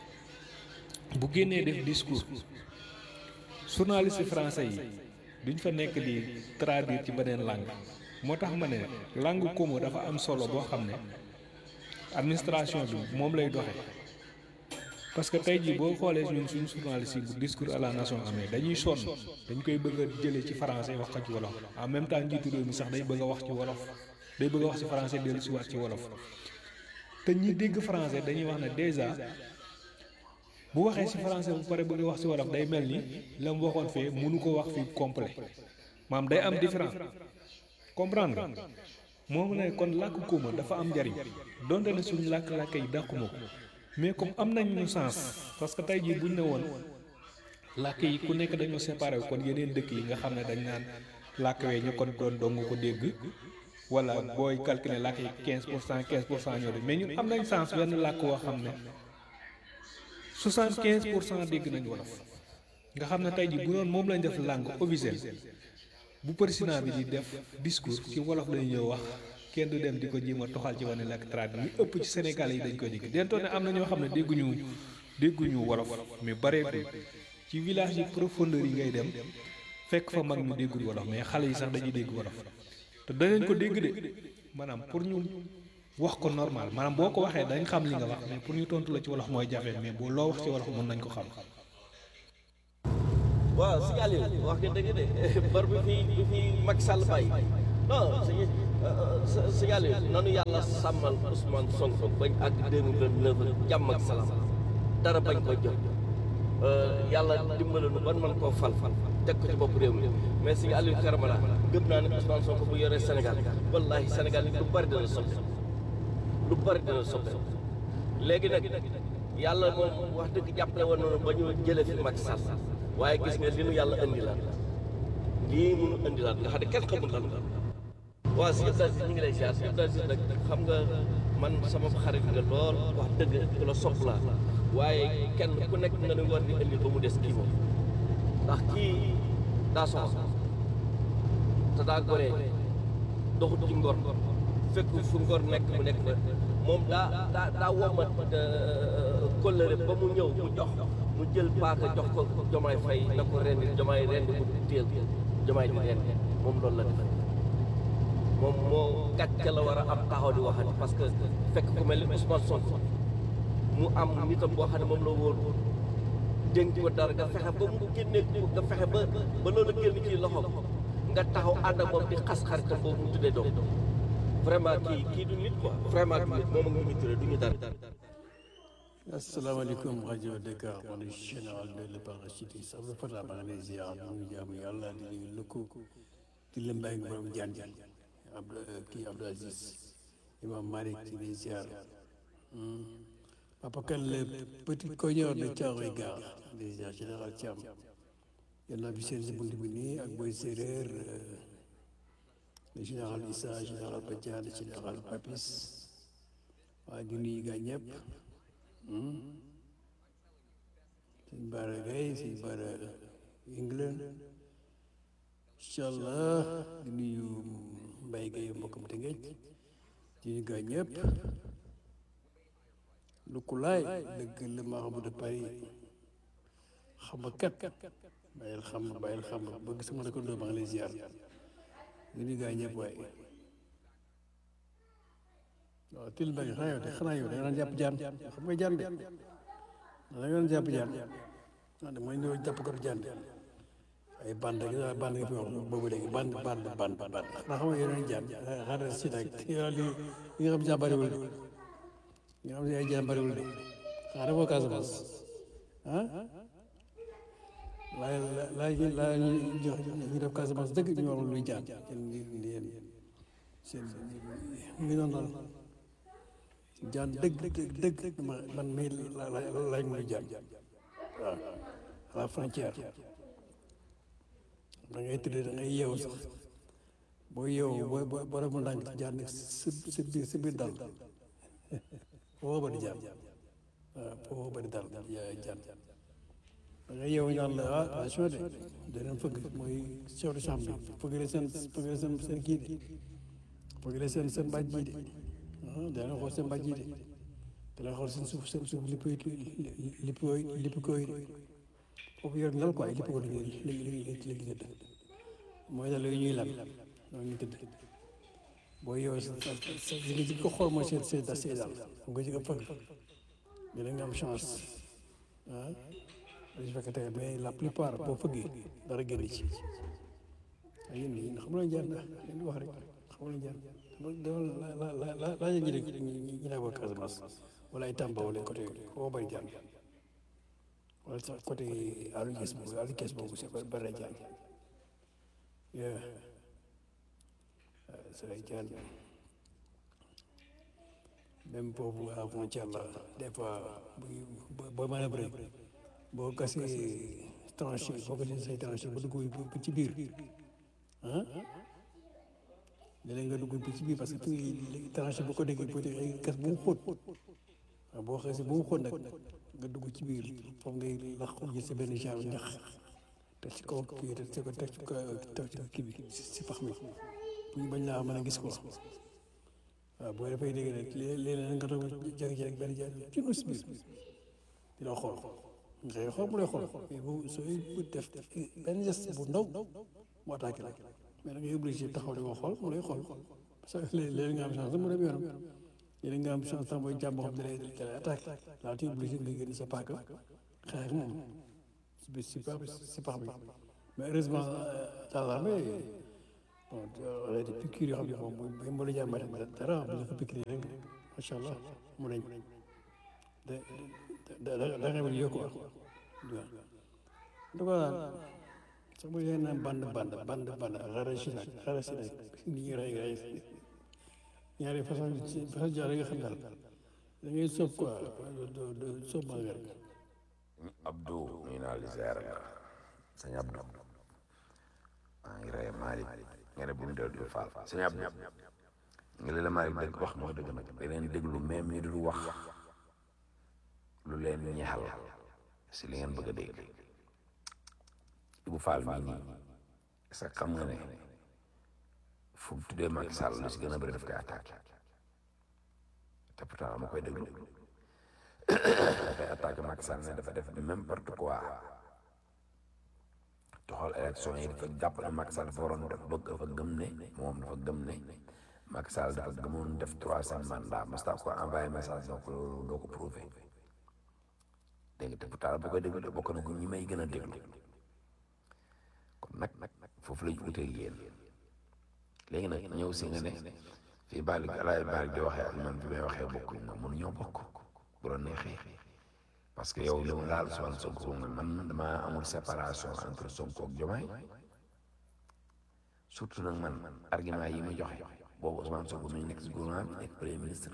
bu génnee def discours journaliste français yi duñ fa nekk di traduire ci beneen langue moo tax ma ne langue commun dafa am solo boo xam ne administration bi moom lay doxee parce que tey jii boo xoolee ñun suñu journaliste yi bu discours à la nation amee dañuy sonn dañ koy bëgg a jëlee ci français wax ko ci wolof en même temps njiitu réew mi sax day bëgg a wax ci wolof day bëgg a wax ci français dellu si waat ci wolof te ñi dégg français dañuy wax ne déjà bu waxee ci français bu pare bëgg a wax ci wolof day mel ni la mu waxoon fee mënu ko wax fii complet maam day am différence comprendre nga moom ne kon làkk kooma dafa am njariñ donte ne suñu làkk-làkk yi dàquma ko mais comme am nañ ñu sens parce que tey jii buñ ne woon làkk yi ku nekk dañoo séparé kon yeneen dëkk yi nga xam ne dañ naan làkk wee ñu kon doon dong ko dégg wala booy calculer làkk yi 15 pour cent 15 pour cent ñoo de mais ñun am nañ sens benn làkk woo xam ne 75 pour cent dégg nañ wolof nga xam ne tey jii bu doon moom lañ def langue officielle bu président bi di def discours ci wolof lañu ñëw wax kenn du dem di ko jéem a toxal ci wane làkk traduit li ëpp ci Sénégal yi dañ koy dégg dentoo ne am na ñoo xam ne dégguñu dégguñu wolof mais bareetul ci village yi profondeur yi ngay dem fekk fa mag ñu déggul wolof mais xale yi sax dañuy dégg wolof te danañ ko dégg de maanaam pour ñu wax ko normal maanaam boo ko waxee dañ xam li nga wax mais pour ñu tontu la ci wolof mooy jafe mais boo loo wax ci wolof mën nañ ko xam. waaw si Aliou wax nga dëgg de bor bi fi bi fi Macky Sall bàyyi non si si Aliou nanu yàlla sàmmal Ousmane Sonko bañ ak 2029 jàmm ak salaam dara bañ ko jot yàlla dimbale nu ban man koo fal fal teg ko ci bopp réew mi mais si Aliou Karamala gëm naa ne Ousmane Sonko bu yoree Sénégal wallahi Sénégal lu bari dana soppi lu bari dana soppi léegi nag yàlla moom wax dëgg jàppale woon noonu ba ñu jëlee fi Macky Sall waaye gis nga li nu yàlla indilaat lii munu indilaat nga xam ne kenn xamul lan la waaw si yëpp daal ñu ngi lay siyaar si yëpp daal si nag xam nga man sama xarit nga lool wax dëgg ku la sopp laa waaye kenn ku nekk nga ne war di indi ba mu des kii moom ndax kii daa soxla te daa goree doxut ci ngor fekk fu ngor nekk mu nekk fa moom daa daa daa womat kóllëre ba mu ñëw mu jox mu jël paaka jox ko jomaay fay na ko rendi jomaay rendi mu téel jomaay di rendi moom loolu la def moom moo gàcce la war a am taxaw di waxati parce que fekk ku mel ni Ousmane Sonko mu am nitam boo xam ne moom la wóor dénk ko dara nga fexe ba mu génne nga fexe ba ba loolu génn ci loxoom nga taxaw ànd ak moom di xas xaritam boobu mu tuddee doom vraiment kii kii du nit quoi vraiment du nit moom ak ñu turé du ñu dara asalaamaaleykum rajo Dakar man la général de la parachutiste Abdou Fatah maa ngi lay ziar ñu ngi jaamu yàlla di nuyu lëkku di la mbay nga borom jaan jaan Abdou kii Abdou Aziz Imam Malick di lay ziar Papa Kane le petit cogneur de Thiaroye Gare di ziar général Thiam yàlla bi seen si bunt bi nii ak boy séeréer le général Issa général Badiane général Papis waa di nuyu gaa ñëpp sëñ Bara Gaye sëñ Bara England incha allah di nuyu Mbaye Gaye mbokkam te ngej di nuyu gaa ñëpp lu ku laay dëgg la Mahamou de Paris xam nga kat bàyyil xam bàyyil xam bëgg sama dëkkandoo maa ngi lay ziar di nuyu gaa ñëpp waaye waaw til mbay xanaa yow de xanaa yow da nga daan jàpp jaan xam nga jaan de da nga daan jàpp jaan ah de mooy ñëw jàpp ko jaan de ay band gi daal band nga fi wax boobu léegi band band band band xanaa xam nga yeneen jaan xaaral si nag yow li li nga xam jaan bariwul de li nga xam ne ay jaan bariwul de xanaa dafa Casamance ah laay laay laay ñu jox ñu def Casamance dëgg ñu wax luy jaan yéen yéen seen mi noonu daal jaan dëgg dëgg dëgg man mii la la laaj muy jaan waaw à la frontière da ngay tëdd da ngay yeewu sax boo yeewu boo boo boo demoon ndànk jaan si si biir si biir dal foo bëri jaan waaw foo bëri dal jaan da ngay yeewu ñaan la ah attention de danañ fëgg mooy chef de chambre bi fëgg la seen fëgg la seen seen kii de fëgg la seen seen bàjj yi de ah dana xool seen bàjj yi de dana xool seen suuf seen suuf lipp lipp lipp koy de foofu yor lal quoi lipp ko léegi léegi léegi tëdd mooy dal yooyu ñuy lal noonu ñu tëdd boo yow sa sa nga ci ko xool mooy seen seen da see daal nga ci ko fëgg dina nga am chance ah su fekkee tey mais la plupart boo fëggee dara génn ci ay yéen ñi xam nga jaar na leen wax rek xam nga jaar la la la la la ñu ne ñu ne ko Casamance wala ay Tamba wala côté foo bari jaan wala sax côté Aliou Kees boobu Aliou Kees boobu c'est bari ay jaan yeah c'est ay jaan même boobu à frontière la des fois boo mën a bëri boo gasee tranché boo gasee say tranché ba dugg ba ci biir ah léeg-léeg nga dugg ba ci biir parce que fi tranché bu ko déggee boo déggee gas bu mu xóot waaw boo xasee bu mu xóot nag nga dugg ci biir foofu ngay lax jël sa benn genre ñax teg ci kaw kii teg ci ko teg ci ko teg ci kii bi si pax mi bu ñu bañ laa mën a gis ko waaw boo dafay dégg rek léeg-léeg nga toog jékki-jékki rek benn jaar ci nu si biir di la xool nga koy xool mu lay xool mais bu sooy def benn geste bu ndaw mu attaqué la mais da ngay obligé taxaw di ko xool mu lay xool parce que léeg-léeg nga am chance mu dem yoonam léeg nga am chance sax mooy jàmm boo xam ne da lay attaqué laa ti obligé nga génn sa paaka xeex ak moom si si pax bi si pax bi mais heureusement dans l'armée bon on a des piqûres yoo xam ne moom bu bu la jàmbalee dara bu ñu ko piqûre rek macha allah mu nañ da da da da nga wér yokku waaw en tout cas sax bu leen naan band band band band xaaral si nag xaaral si nag ni ñuy rey rey ñaari façon façon jaar yi nga xam daal da ngay soob quoi do do soob ma nga Abdou nuyu naa li ziar la sëñ Abdou maa ngi rey Malick nga ne bu mu dellu Fall sëñ Abdou nga leen la Malick dëgg wax mooy dëgg nag da leen déglu même ñi dul wax lu leen ñeexal si li ngeen bëgg a dégg Ibou Fall mii nii est-ce que xam nga ne fu mu tuddee Macky Sall lu si gën a bëri daf koy attaqué te pourtant dama koy déglu dafay attaqué Macky Sall ne dafa def n'importe quoi te xool élection yi dafa jàpp ne Macky Sall dafa waroon def bëgg dafa gëm ne moom dafa gëm ne Macky Sall dafa gëmoon def troisième mandat masta ko envoyé message donc loolu doo ko prouvé dégg nga te pourtant bu koy déglu bokk na ko ñi may gën a déglu kon nag foofu lañ utee yéen léegi nag ñëw si nga ne fii Balick alaay Balick di waxee ak man bi may waxee bokkuñ na mënuñoo bokk bu la neexee parce que yow li mu laal Ousmane Sonko nga man damaa amul séparation entre Sonko ak Diomaye surtout nag man argument yi ma joxe boobu Ousmane Sonko mi ngi nekk si gouvernement bi nekk premier ministre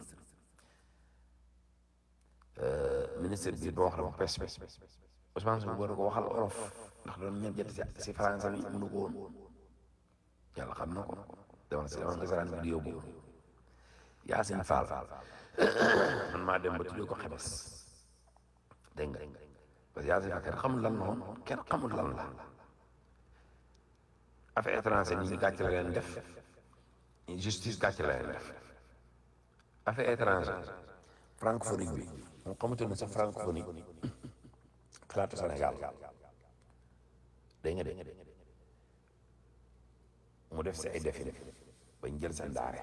ministre bi ba wax la ko pes bi Ousmane Sonko war ko waxal olof ndax doon ñett jett si si français bi mënu ko woon yàlla xam na ko dama si dama nga saraan vidéo boobu Yacine Fall man maa dem ba tuddee ko xebes dégg nga parce que Yacine Fall kenn xamul lan la woon kenn xamul lan la affaire étranger ñi gàcce la leen def justice gàcce la leen def affaire étranger francophonie bi moom xamante ne sax francophonie xalaatu Sénégal dégg nga de mu def si ay defin bañ jël seen daare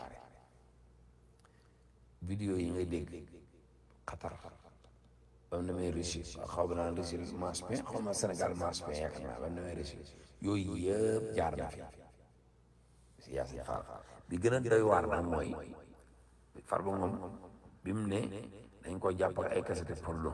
vidéo yi ngay dégg Qatar ba mu demee Russie xaw ma naan Russie Maspin xaw ma Sénégal Maspin yaakaar naa ba mu demee Russie yooyu yëpp jaar na fi si Yacine Fall bi gën a doy waar nag mooy Farba Ngom bi mu ne dañ ko jàpp ak ay cassette porno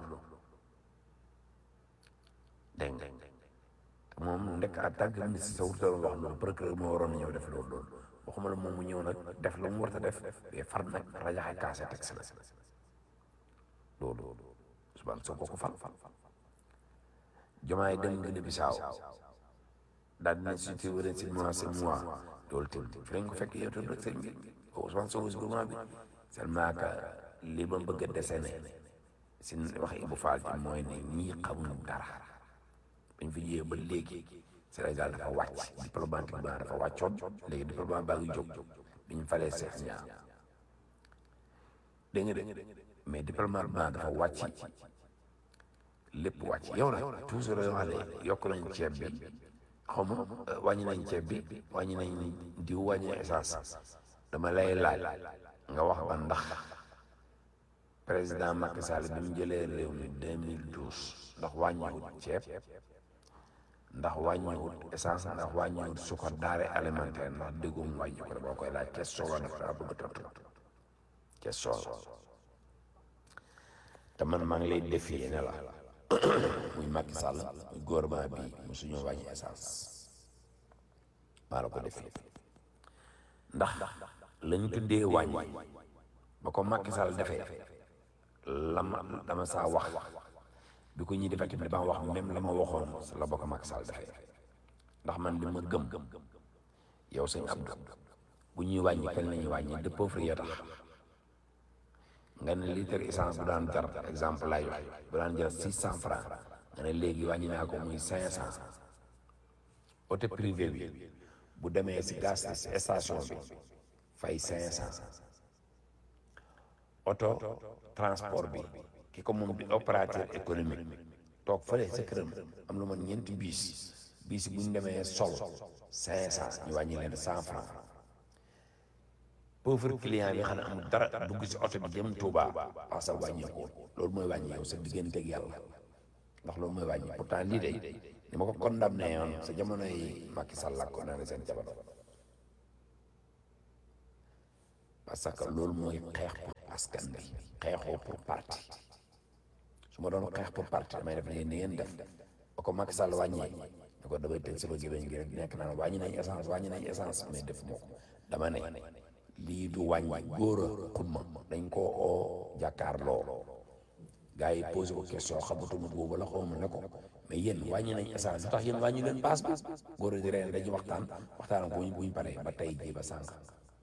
dégg nga te moom ndekk en tant que ministre sa wutal wax loolu procureur moo waroon a ñëw def loolu loolu waxuma la moom mu ñëw nag def la mu war a def mais far nag rajaxe kaase teg si la loolu Ousmane Sonko ko fal Diomaye dem Guinée Bissau daal dina si te wëreen si mois c'est mois loolu tamit fi lañ ko fekk yow tamit rek sëñ bi Ousmane Sonko si gouvernement bi seulement que li ma bëgg a dessiné si wax Ibou Fall ji mooy ne ñii xamuñu dara bañ fi jiyee ba léegi Sénégal dafa wàcc diplomatique ba dafa wàccoon léegi diplomate baa ngi jóg bi ñu falee Cheikh Niang dégg nga de mais diplomate ba dafa wàcc lépp wàcc yow nag toujours yoo xam ne yokk nañ ceeb bi xaw ma wàññi nañ ceeb bi wàññi nañ diw wàññi essence dama lay laaj nga wax ba ndax président Macky Sall bi mu jëlee réew mi 2012 ndax wàññiwut ceeb ndax wàññiwut essence ndax wàññiwut suukar denrée alimentaire ndax déggum wàññi ko boo koy laaj question la daf daa bëgg a tontu question la te man maa ngi lay défier ne la muy Macky Sall muy gouvernement bi mu suñu wàññi essence maa la ko défier ndax lañ tuddee wàññi ba ko Macky Sall defee la ma dama saa wax bi ko ñuy defee tamit dama wax même la ma waxoon la ba ko Macky Sall defee ndax man li ma gëm yow sëñ Abdou bu ñuy wàññi kañ la ñuy wàññi de pauvre ya tax nga ne litre essence bu daan jar exemple laay wax bu daan jar six cent franc nga ne léegi wàññi naa ko muy cinq cent auto privé bi bu demee si gaz station bi fay cinq cent auto transport bi ki ko moom di opérateur économique toog fële sa këram am lu man ñeenti biis biis bu ñu demee sol cinq cent ñu wàññi leen cent franc pauvre client bi xam ne amul dara dugg si oto bi jëm Touba wax sa wàññeeku loolu mooy wàññi yow sa diggante ak yàlla ndax loolu mooy wàññi pourtant lii de ni ma ko condamné yoon sa jamono yi Macky Sall la condamné seen jamono parce que loolu mooy xeex pour askan bi xeexoo pour parti su ma doon xeex pour parti damay def ne ni ngeen def ba ko Macky Sall wàññee ne ko damay tëj sama gémmiñ gi rek nekk naan wàññi nañ essence wàññi nañ essence mais def moo ko dama ne lii du wàññi góor a xumma dañ koo oo jàkkaarloo gars yi posé ko question xamatuma boobu la xawma ne ko mais yéen wàññi nañ essence lu tax yéen wàññi leen paas bi góor a di reen dañuy waxtaan waxtaan ko buñ paree ba tey jii ba sànq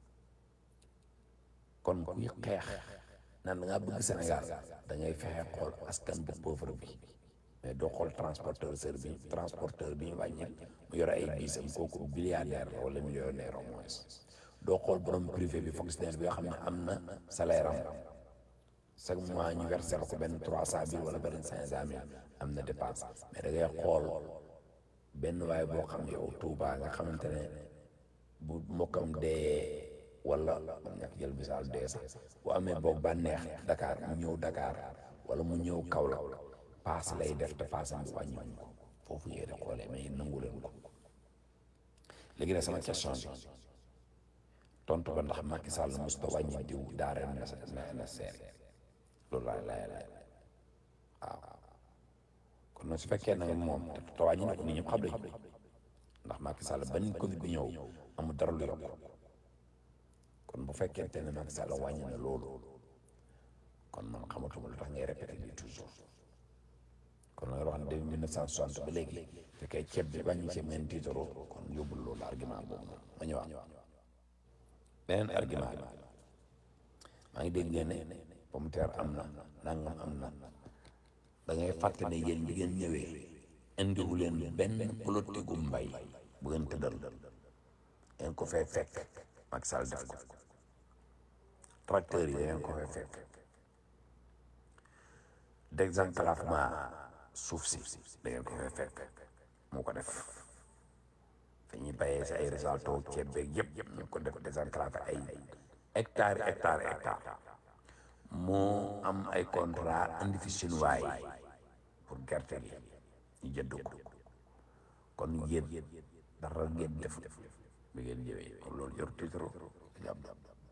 kon kuy xeex naan da ngaa bëgg Sénégal da ngay fexe xool askan bu pauvre bi mais doo xool transporteur seur bi transporteur bi ñu wàññi mu yore ay biisam kooku milliardaire la wala millionnaire au moins doo xool borom privé bi fonctionnaire bi nga xam ne am na salaire am chaque mois ñu versé ko benn trois cent mille wala benn cinq cent mille am na dépense mais da ngay xool benn waay boo xam ne yow Touba nga xamante ne bu mbokkam dee wala man ñàkk jël misaal dee sax bu amee boog bànneex Dakar mu ñëw Dakar wala mu ñëw Kaolack paas lay def te paasam bi wàññiwuñ ko foofu yéen a xoolee mais nangu leen ko léegi nag sama question bi tontu ko ndax Macky Sall mosut a wàññi diw daara na na seer loolu laa lay lay waaw kon nag su fekkee nag moom te wàññi na ko nit ñëpp xam nañ ndax Macky Sall ba ni Covid bi ñëw amul dara lu yokk kon bu fekkente ne Macky Sall wàññi na loolu kon man xamatuma lu tax ngay répété lii toujours kon nag wax ne depuis mille neuf cent soixante ba léegi fekkee ceeb bi wàññi ceeb ngeen tiitaroo kon yóbbul loolu argument boobu noonu ma ñëwaat beneen argument bi maa ngi dégg ngeen ne pomme de terre am na nangam am na da ngay fàtte ne yéen bi ngeen ñëwee indiwu leen benn politique gu mbay bu ngeen tëddal ngeen ko fay fekk Macky Sall def ko tracteur yi ngeen ko fay fekk désenclavement suuf si da ngeen ko fay fekk moo ko def fi ñuy bayee si ay résalto ceeb beeg yëpp ñu ko def désenclavé ay hectares hectares hectares moo am ay contrat indi fi chinois yi pour gerte gi ñu jënd ko kon yéen dara ngeen def bi ngeen ñëwee kon loolu yor tiitro jàpp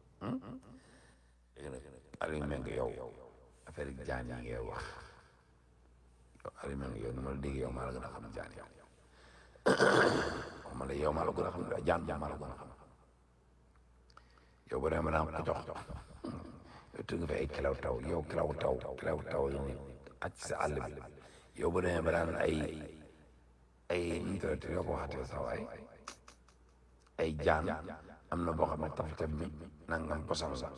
léegi nag Aliou Mbengue yow affaire jaan yi ngay wax yow Aliou Mbengue yow ni ma la dégg yow maa la gën a xam jaan yow ma la yow maa la gën a xam jaan jaan maa la gën a xam yow bu dee ma daan ko jox yow tëgg fi ay kilaw taw yow kilaw taw kilaw taw yi ni xaj sa àll bi yow bu demee ba daan ay ay nu mu tuddati yoo ko waxatee sax waay ay jaan am na boo xam ne tafatam mi nangam posam la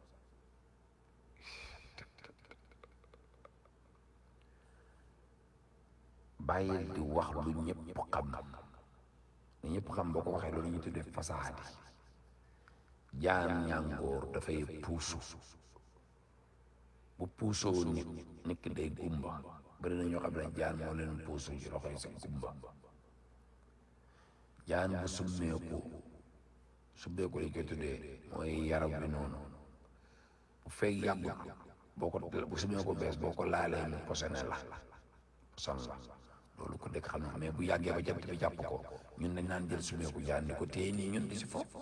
bàyyil di wax lu ñëpp xam lu ñëpp xam boo ko waxee loolu ñu tuddee fasaadi jaan ñàngoor dafay puusu bu puusoo nit nit ki day gumba bari na ñoo xam ne jaan moo leen puusu ci loxo yi sa gumba jaan bu summeeku summeeku lañ koy tuddee mooy yaram bi noonu bu fekk yàggut boo ko bu summeeku bees boo ko laalee mu posone la poson la loolu ko dëkk xam na mais bu yàggee ba jant bi jàpp ko ñun dañ naan jël summeeku jaan ni ko téye nii ñun di si foofu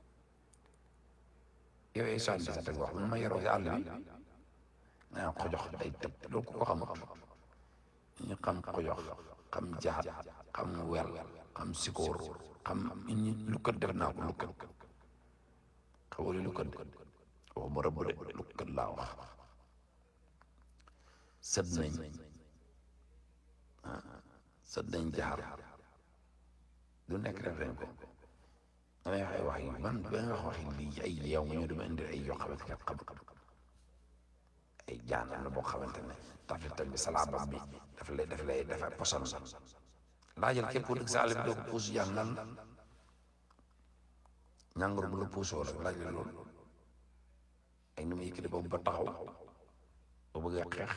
yow ay sànni sa teg wax man ma yoroo si àll bi nga ko jox day tëb loolu ko ko xamut ñu xam ko jox xam jaat xam wel xam sikoor xam ñi lukkat def naa ko lukkat xawali lukkat de wax ma rëbb de lukkat laa wax sët nañ sët nañ jaar du nekk def nañ ko damay wax ay wax yi man ba nga wax waxi lii ay yow nga ñu dama indi ay yoo xamante ne xam ay jaan am na boo xamante ne tafitam bi salaabam bi daf lay daf lay dafa poson la laajal képp ku dëkk sa àll bi doo ko puus jaan lan la ñàngoor bu la puusoo rek laaj la loolu ay nu mu yëkkati boobu ba taxaw ba bëggee xeex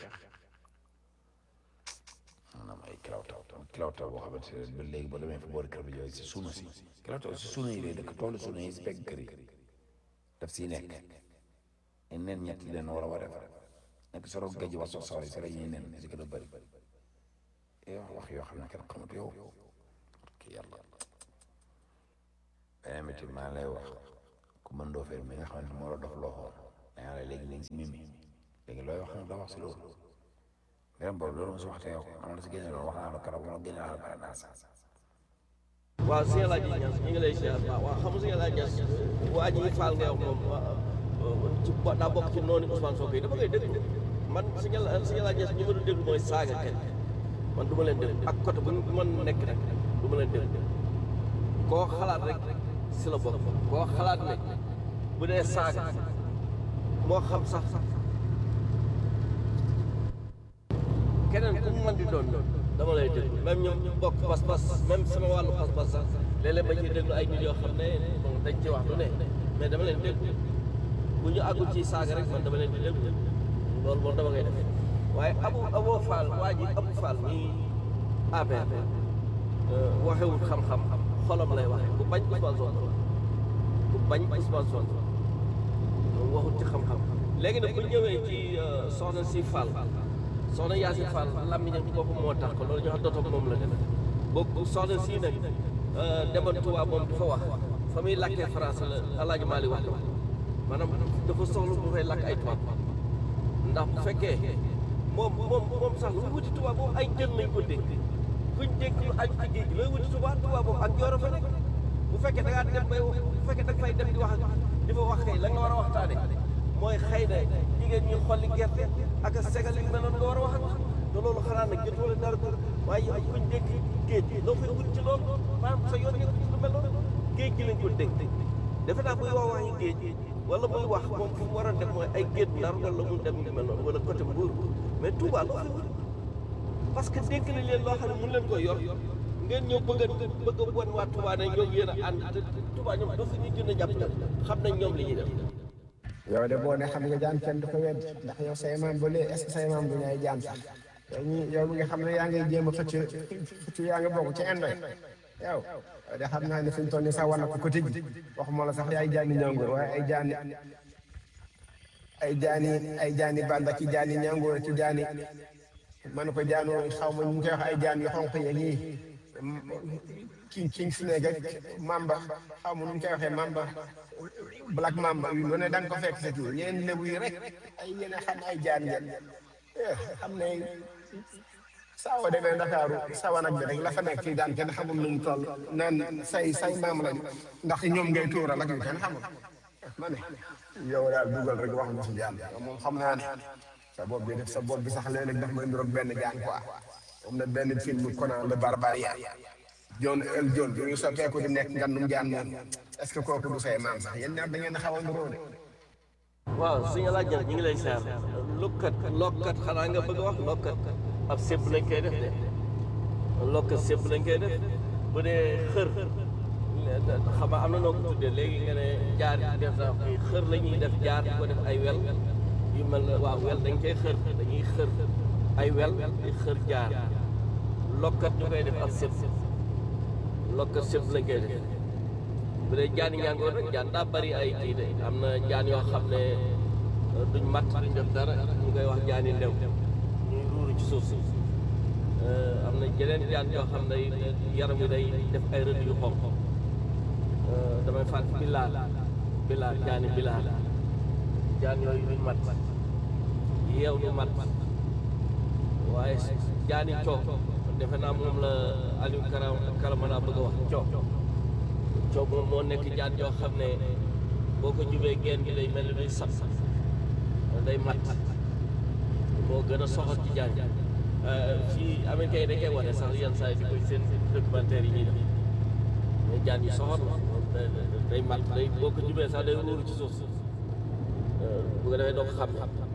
maanaam ay kilaw taw kilaw taw boo xamante ne ba léegi ba demee fa boori kër bi yooyu si suuna si kilaw taw si suuna yi lay dëkk toolu suuna yi si pegg kër yi daf siy nekk ay nen ñett yi leen war a war a defar nekk soro gajj wa so sawri si la ñuy nen si gën a bëri day wax wax yoo xam ne kenn xamut yow ki yàlla beneen bi tamit maa ngi lay wax ku mën doo fee mi nga xam ne moo la dof loo xool dangaa la léegi léegi si mimi léegi looy wax doo wax si loolu beneen boobu loolu ma si waxte yow am na si génne loolu wax naa la keroog ma génne la pare naa sa waaw sëñ El Hadj Niass ñu ngi lay ziar waaw waaw xam nga sëñ El Hadj Niass waa ji faal ngay wax moom ci bo- daa bokk ci noonu Ousmane Sonko yi dafa ngay déglu man sëñ El sëñ El Hadj Niass ñu ma doon déglu mooy saaga kenn man du ma leen déglu ak côté bu ñu mën nekk rek du ma leen déglu koo xalaat rek si la bokk koo xalaat ne bu dee saaga moo xam sax keneen ku mu mën di doon dama lay déglu même ñoom ñu bokk pas-pas même sama wàllu pas-pas sax léeg-léeg ba ci déglu ay nit yoo xam ne bon dañ ci wax lu ne mais dama leen déglu bu ñu àggul ci saaga rek man dama leen di déglu loolu moom dama koy def waaye abu aboo faal waa ji abu faal nii APR waxewul xam-xam xolam lay waxe ku bañ Ousmane Sonko ku bañ Ousmane Sonko waxul ci xam-xam léegi nag bu ñëwee ci soxna si Fall soxna Yacine Fall làmmiñam ci boppam moo tax ko loolu ñu xam dootoo moom la def boobu soxna si nag demoon Touba moom dafa wax fa muy lakkee France la Alaaji Maali wax la maanaam dafa soxla bu fay lakk ay tubaab ndax bu fekkee moom moom moom sax lu wuti Touba moom ay jën nañ ko dégg kuñ dégg lu aju ci géej gi looy wuti Touba Touba moom ak jooro fa nekk bu fekkee da ngaa dem bay bu fekkee da nga fay dem di wax di fa wax kay la nga war a waxtaane mooy xëy na jigéen ñi xolli gerte ak a segal yu mel noonu nga war a wax ak te loolu xanaa nag jot wala dara ko waaye yow kuñ dégg géej gi loo fay wut ci loolu maanaam sa yoon nekk ci lu mel noonu géej gi lañ ko dégg defe naa buy wax waxi géej wala muy wax moom fu mu war a dem mooy ay géej ndar wala mu dem yu mel noonu wala côté Mbour mais Touba loo fay wut parce que dénk nañ leen loo xam ne mun leen ko yor ngeen ñëw bëgg a bëgg a wan waa Touba ne ñoom yéen a ànd te Touba ñoom dafa ñu gën a jàpp xam nañ ñoom li ñuy def yow de boo ne xam nga jaan kenn du ko wedd ndax yow say maam ba léegi est ce que say maam du ñay jaan sax yow ñi yow mi nga xam ne yaa ngay jéem a xëcc xëcc yaa nga bokk ci indoy yow de xam naa ne fi mu toll nii sax war na ko ko tëj waxuma la sax yaay jaani ñangoor waaye ay jaani ay jaani ay jaani banda ki jaani ñangoor ki jaani man ko jaanu xaw ma ñu koy wax ay jaan yu xonq yeeg yi king king snake ak mamba xaw ma nu ñu koy waxee mamba black mamba yu lu ne da nga ko fekk sa kii yéen lébu yi rek ay yéen a xam ay jaan ngeen xam ne saawa demee Ndakaaru sawa nag bi rek la fa nekk ci daan kenn xamul nu mu toll naan say say maam lañu ndax ñoom ngay tuural ak yu kenn xamul ma ne yow daal dugal rek wax nga si jaan moom xam naa ne sa bopp bi def sa bopp bi sax léeg-léeg daf may nduroog benn jaan quoi am na benn film Conan le Barbarian John El John bi ñu soppeeku di nekk ngandum jaan moom est-ce que kooku du say maam sax yéen ñaar da ngeen a xaw a nduroo de waaw suñu laaj ñu ngi lay seer lukkat lokkat xanaa nga bëgg a wax lokkat ab sépp lañ koy def de lokkat sépp lañ koy def bu dee xër xam nga am na noo ko tuddee léegi nga ne jaar def na xër la ñuy def jaar di ko def ay wel yu mel ne waaw wel dañ koy xër dañuy xër ay wel di xër jaar lokkat ñu koy def ab sépp lokkat sépp lañ koy def bu dee jaan yi ñàngoor rek jaan daa bari ay kii de am na jaan yoo xam ne duñ matt duñ def dara ñu koy wax jaan yi ndew ñuy ruuru ci suuf si am na jeneen jaan yoo xam ne yaram yi day def ay rëdd yu xonq damay fàtt bilaal bilaal jaani bilaal jaan yooyu duñ mat yeew du mat waaye jaani coow defe naa moom la Aliou Karam Karamana bëgg a wax coow coow moom moo nekk jaan yoo xam ne boo ko jubee geen gi day mel ni luy sab day mat moo gën a soxal ci jaan fii américain yi dañ koy wane sax yenn saa yi di koy seen documentaire yi ñuy def mais jaan yi soxal la day mat day boo ko jubee sax day ruuru ci suuf si bu ko defee doo ko xam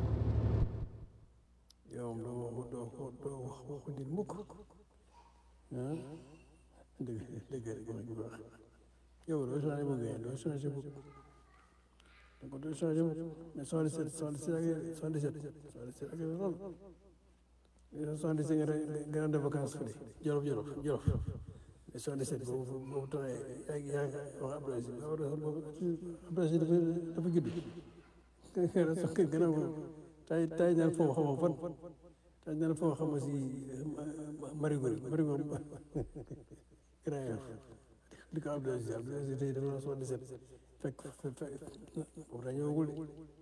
yow doo wax doo wax doo wax waxu nit mukk ah dëgg dëgg rek wax ju baax yow doo changé bu ngeen doo changé bu donc doo changé bu mais soixante dix sept soixante dix sept ak soixante dix sept soixante dix sept ak lool soixante dix sept nga daan def vacance fële jolof jolof jolof mais soixante dix sept boobu boobu temps yaa ngi yaa ngi wax Abdoulaye Sy boobu Abdoulaye Sy dafa dafa judd gannaaw tay tay ñaan foofu xamoo fan dañ dana foo xam si marigo marigo grand yof di ko Abdou Aziz Abdou Aziz tey dafa la soixante-dix-sept fekk fekk fekk boobu daa ñëwagul de